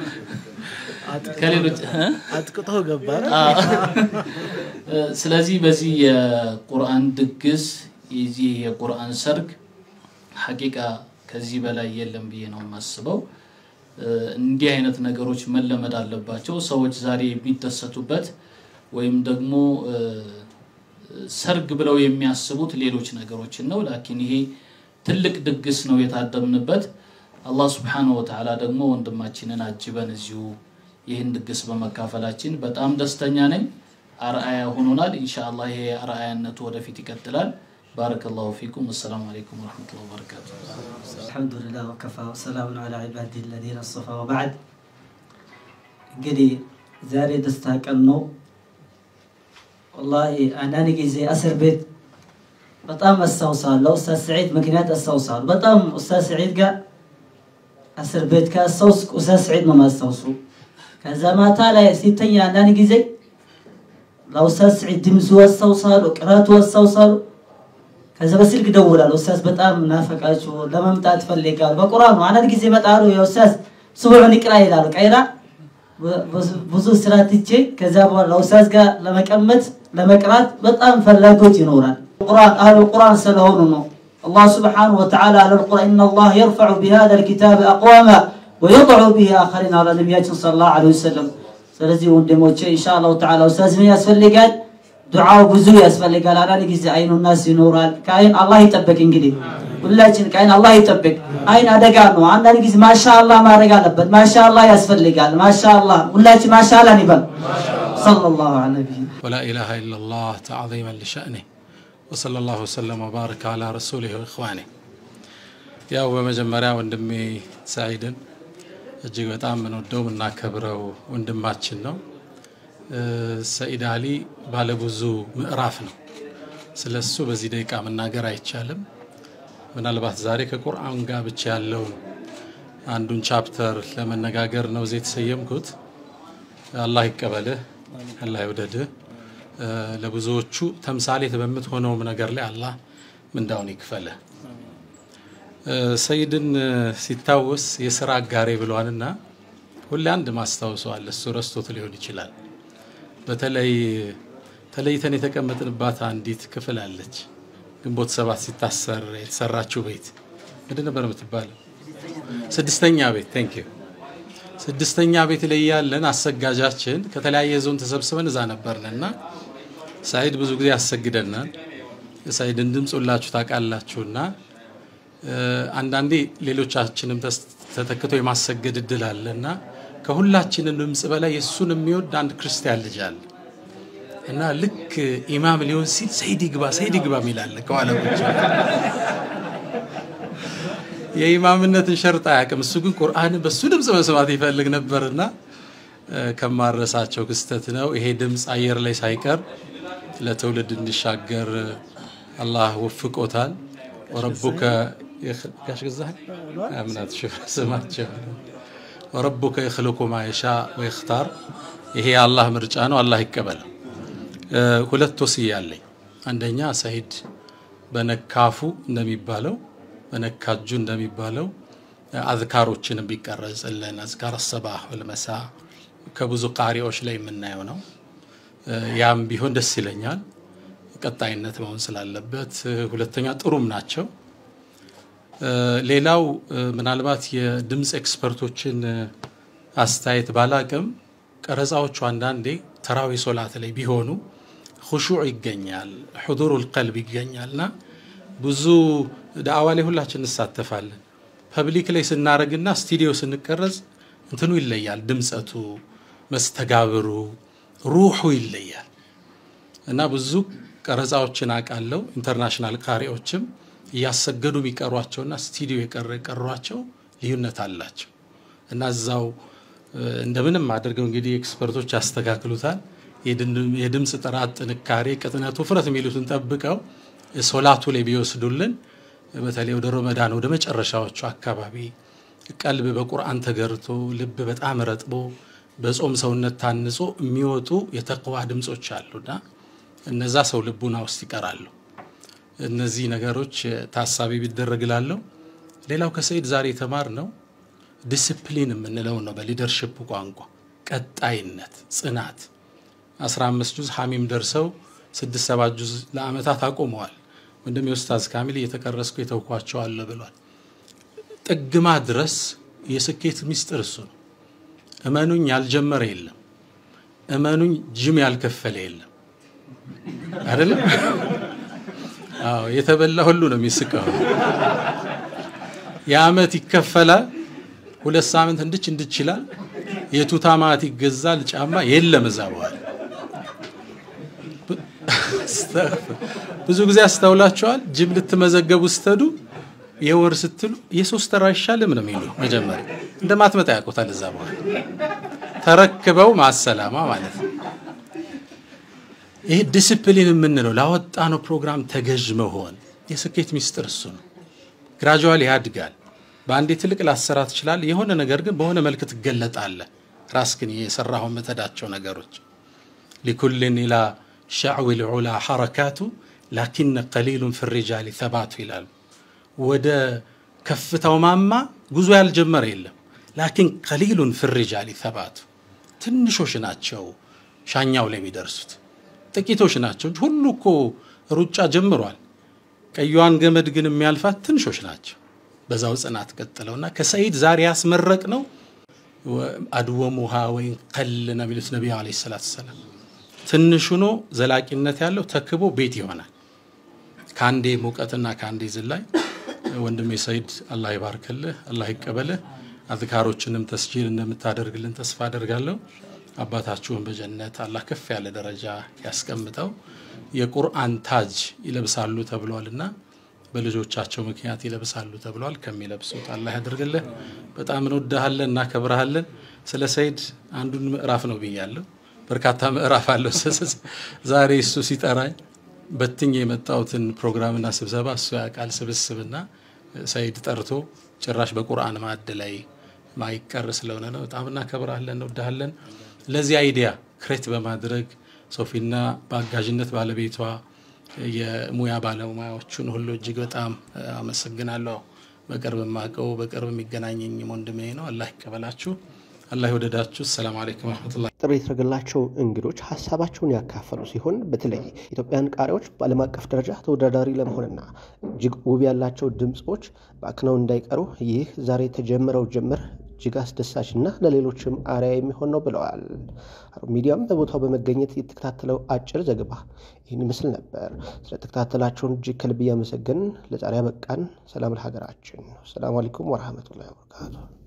ከሌሎች እ? አጥቅቶ ገባ አዎ። ስለዚህ በዚህ የቁርአን ድግስ የዚህ የቁርአን ሰርግ ሐቂቃ ከዚህ በላይ የለም ብዬ ነው የማስበው። እ፣ እንዲህ አይነት ነገሮች መለመድ አለባቸው። ሰዎች ዛሬ የሚደሰቱበት ወይም ደግሞ እ፣ ሰርግ ብለው የሚያስቡት ሌሎች ነገሮችን ነው። ላኪን ይሄ ትልቅ ድግስ ነው የታደምንበት። አላህ ስብሓነሁ ወተዓላ ደግሞ ወንድማችንን አጅበን እዚሁ ይህን ድግስ በመካፈላችን በጣም ደስተኛ ነኝ። አርአያ ሆኖናል። ኢንሻአላህ ይሄ አርአያነቱ ወደፊት ይቀጥላል። ባረከላሁ ፊኩም። አሰላሙ አለይኩም ወረሕመቱላሂ ወበረካቱ። الحمد لله وكفى وسلام على عباده الذين اصطفى وبعد እንግዲህ ዛሬ ደስታ ቀን ነው። ወላሂ አንዳንድ ጊዜ እስር ቤት በጣም አስታውሳለሁ። ኡስታዝ ሰዒድ ምክንያት አስታውሳለሁ። በጣም ኡስታዝ ሰዒድ ጋር እስር ቤት ካስታውስኩ ኡስታዝ ሰዒድ ነው ማስታውሱ። ከዛ ማታ ላይ ሲተኛ አንዳንድ ጊዜ ለኡስታዝ ሰዒድ ድምፁ አስታውሳለሁ፣ ቅራቱ አስታውሳለሁ። ከዛ በስልክ ደውላለሁ። ኡስታዝ በጣም ናፈቃችሁ ለመምጣት ፈልጋለሁ። በቁርአን ነው አንዳንድ ጊዜ ይመጣሉ። የኡስታዝ ስቡዕን ይቅራ ይላሉ። ቀይራ ብዙ ስራ ትቼ ከዛ በኋላ ኡስታዝ ጋር ለመቀመጥ ለመቅራት በጣም ፈላጎት ይኖራል። ቁርአን አህሉ ቁርአን ስለሆኑ ነው። አላህ ስብሓነሁ ወተዓላ አለ ቁርአን ኢነ አላህ የርፈዑ ቢሃዛ ልኪታብ አቅዋማ ወየضዑ ቢሂ አኸሪን አለ ነቢያችን ሰለላሁ ዐለይሂ ወሰለም። ስለዚህ ወንድሞቼ ኢንሻአላሁ ተዓላ ኡስታዝ ምን ያስፈልጋል? ዱዓው ብዙ ያስፈልጋል። አንዳንድ ጊዜ አይኑ ናስ ይኖራል። ከአይን አላህ ይጠብቅ። እንግዲህ ሁላችን ከአይን አላህ ይጠብቅ። አይን አደጋ ነው። አንዳንድ ጊዜ ማሻአላህ ማድረግ አለበት። ማሻአላህ ያስፈልጋል። ማሻአላህ ሁላችን ማሻአላህ ይበል። ሰለላሁ ዐለይሂ ولا إله إلا الله تعظيما لشأنه وصلى الله وسلم وبارك على رسوله وإخوانه ያው በመጀመሪያ ወንድሜ ሰዒድን እጅግ በጣም የምንወደው የምናከብረው ወንድማችን ነው። እ፣ ሰኢድ አሊ ባለብዙ ምዕራፍ ነው። ስለ እሱ በዚህ ደቂቃ መናገር አይቻልም። ምናልባት ዛሬ ከቁርአን ጋር ብቻ ያለውን አንዱን ቻፕተር ለመነጋገር ነው እዚህ የተሰየምኩት። አላህ ይቀበልህ፣ አላህ ይውደድህ። እ፣ ለብዙዎቹ ተምሳሌት በምትሆነውም ነገር ላይ አላህ ምንዳውን ይክፈልህ። እ፣ ሰይድን እ፣ ሲታወስ የስራ አጋሬ ብሏልና ሁሌ አንድ ማስታውሰዋል። እሱ ረስቶት ሊሆን ይችላል። በተለይ ተለይተን የተቀመጥንባት አንዲት ክፍል አለች። ግንቦት ሰባት ሲታሰር የተሰራችው ቤት ምንድን ነበር የምትባለው? ስድስተኛ ቤት ቴንክ ዩ ስድስተኛ ቤት ላይ ያለን አሰጋጃችን ከተለያየ ዞን ተሰብስበን እዛ ነበርን እና ሳይድ ብዙ ጊዜ ያሰግደናል። የሳይድን ድምፅ ሁላችሁ ታውቃላችሁና እ፣ አንዳንዴ ሌሎቻችንም ተስ- ተተክቶ የማሰገድ እድል አለ እና ከሁላችንም ድምፅ በላይ የእሱን የሚወድ አንድ ክርስቲያን ልጅ አለ እና ልክ ኢማም ሊሆን ሲል ሰይድ ይግባ ሰይድ ይግባ የሚላለ ከኋላ ቁጭ ብሎ። የኢማምነትን ሸርጥ አያውቅም። እሱ ግን ቁርአንን በሱ ድምፅ መስማት ይፈልግ ነበርና እ፣ ከማረሳቸው ክስተት ነው። ይሄ ድምፅ አየር ላይ ሳይቀር ለትውልድ እንዲሻገር አላህ ወፍቆታል። ወረቡከ የኽ- ጋሽ ገዛኸኝ አምናት ሽፍ ስማቸው ወረቡከ የኽልቁ ማ የሻ ወይኽታር ይሄ የአላህ ምርጫ ነው። አላህ ይቀበለው። እ፣ ሁለት ወስያ አለኝ። አንደኛ ሰይድ በነካፉ እንደሚባለው በነካጁ እንደሚባለው አዝካሮችን ቢቀረጽልን አዝካር ሰባህ ወልመሳ ከብዙ ቃሪዎች ላይ የምናየው ነው። እ፣ ያም ቢሆን ደስ ይለኛል። ቀጣይነት መሆን ስላለበት እ፣ ሁለተኛ ጥሩም ናቸው። እ፣ ሌላው እ፣ ምናልባት የድምፅ ኤክስፐርቶችን እ፣ አስተያየት ባላቅም ቀረጻዎቹ አንዳንዴ ተራዊ ሶላት ላይ ቢሆኑ ሁሹዕ ይገኛል፣ ሕዱሩል ቀልብ ይገኛል እና ብዙ ዳዕዋ ላይ ሁላችን እንሳተፋለን። ፐብሊክ ላይ ስናደርግና ስቱዲዮ ስንቀረጽ እንትኑ ይለያል፣ ድምፀቱ፣ መስተጋብሩ፣ ሩሑ ይለያል እና ብዙ ቀረጻዎችን አውቃለሁ። ኢንተርናሽናል ቃሪዎችም እያሰገዱ የሚቀሯቸውና ስቱዲዮ የቀሯቸው ልዩነት አላቸው እና እዛው እንደምንም አድርገው እንግዲህ ኤክስፐርቶች ያስተካክሉታል። የድምፅ ጥራት፣ ጥንካሬ፣ ቅጥነት፣ ውፍረት የሚሉትን ጠብቀው ሶላቱ ላይ ቢወስዱልን በተለይ ወደ ረመዳን ወደ መጨረሻዎቹ አካባቢ ቀልብ በቁርአን ተገርቶ ልብ በጣም ረጥቦ በጾም ሰውነት ታንጾ የሚወጡ የተቅዋ ድምፆች አሉና እነዛ ሰው ልቡና ውስጥ ይቀራሉ። እነዚህ ነገሮች ታሳቢ ቢደረግላለሁ። ሌላው ከሰይድ ዛሬ የተማር ነው ዲስፕሊን የምንለው ነው። በሊደርሽፕ ቋንቋ ቀጣይነት፣ ጽናት 15 ጁዝ ሐሚም ደርሰው ስድስት ሰባት ጁዝ ለአመታት አቁመዋል። ወንድም የኡስታዝ ካሚል እየተቀረስኩ የተውኳቸዋለሁ ብሏል። ጥግማ ድረስ የስኬት ሚስጥር እሱ ነው። እመኑኝ ያልጀመረ የለም። እመኑኝ ጅም ያልከፈለ የለም። አይደለም? አዎ የተበላ ሁሉ ነው የሚስቀው። የአመት ይከፈላል። ሁለት ሳምንት እንድች እንድች ይላል። የቱታ ማት ይገዛል። ጫማ የለም እዛ በኋላ ብዙ ጊዜ አስተውላቸዋል። ጅም ልትመዘገቡ ስትሄዱ የወር ስትሉ የሶስት ተራ አይሻልም ነው የሚሉ መጀመሪያ እንደማትመጣ ያውቁታል። እዛ በኋላ ተረክበው ማሰላማ ማለት ነው። ይሄ ዲስፕሊን የምንለው ላወጣነው ፕሮግራም ተገዥ መሆን የስኬት ሚስጥር እሱ ነው። ግራጁዋል ያድጋል። በአንዴ ትልቅ ላሰራ ትችላለህ። የሆነ ነገር ግን በሆነ መልክ ትገለጣለህ። ራስህን የሰራኸው የምትሄዳቸው ነገሮች ሊኩልን ኢላ ሸዕዊ ልዑላ ሐረካቱ ላኪነ ቀሊሉን ፊ ሪጃሊ ተባቱ ይላሉ። ወደ ከፍታው ማማ ጉዞ ያልጀመረ የለም። ላኪን ቀሊሉን ፊ ሪጃሊ ተባቱ ትንሾች ናቸው ሻኛው ላይ የሚደርሱት ጥቂቶች ናቸው። ሁሉ እኮ ሩጫ ጀምሯል። ቀዩዋን ገመድ ግን የሚያልፋት ትንሾች ናቸው። በዛው ጽናት ቀጥለውና ከሰይድ ዛሬ ያስመረቅ ነው አድወሙሃ ወይን ቀል ነው የሚሉት ነቢዩ ዓለይሂ ሰላቱ ሰላም። ትንሽ ሆኖ ዘላቂነት ያለው ተክቦ ቤት ይሆናል። ከአንዴ ሙቀትና ከአንዴ ዝላይ ወንድሜ ሰይድ አላህ ይባርክልህ፣ አላህ ይቀበልህ። አዝካሮችንም ተስጂል እንደምታደርግልን ተስፋ አደርጋለሁ። አባታችሁን በጀነት አላህ ከፍ ያለ ደረጃ ያስቀምጠው። የቁርአን ታጅ ይለብሳሉ ተብሏልና በልጆቻቸው ምክንያት ይለብሳሉ ተብሏል። ከሚለብሱት አላህ ያደርግልህ። በጣም እንወዳሃለን፣ እናከብረሃለን። ስለ ሰይድ አንዱን ምዕራፍ ነው ብያለሁ። በርካታ ምዕራፍ አለው። ዛሬ እሱ ሲጠራኝ በትኝ የመጣሁትን ፕሮግራምና ስብሰባ እሱ ያውቃል። ስብስብና ሰይድ ጠርቶ ጭራሽ በቁርአን ማዕድ ላይ ማይቀር ስለሆነ ነው። በጣም እናከብረሃለን፣ እንወዳሃለን። ለዚህ አይዲያ ክሬት በማድረግ ሶፊና በአጋዥነት ባለቤቷ የሙያ ባለሙያዎቹን ሁሉ እጅግ በጣም አመሰግናለሁ። በቅርብ የማውቀው በቅርብ የሚገናኘኝ ወንድሜ ነው። አላህ ይቀበላችሁ፣ አላህ ይወደዳችሁ። ሰላም አለይኩም ወረሕመቱላህ። ጥሪ የተደረገላቸው እንግዶች ሀሳባቸውን ያካፈሉ ሲሆን በተለይ ኢትዮጵያን ቃሪዎች በዓለም አቀፍ ደረጃ ተወዳዳሪ ለመሆንና እጅግ ውብ ያላቸው ድምፆች በአክነው እንዳይቀሩ ይህ ዛሬ የተጀመረው ጅምር እጅግ አስደሳችና ለሌሎችም አርያ የሚሆን ነው ብለዋል። ሀሩን ሚዲያም በቦታው በመገኘት የተከታተለው አጭር ዘገባ ይህን ይመስል ነበር። ስለተከታተላቸውን እጅግ ከልብ እያመሰገን ለዛሬ ያበቃን። ሰላም ለሀገራችን። ሰላም አለይኩም ወረህመቱላሂ ወበረካቱ።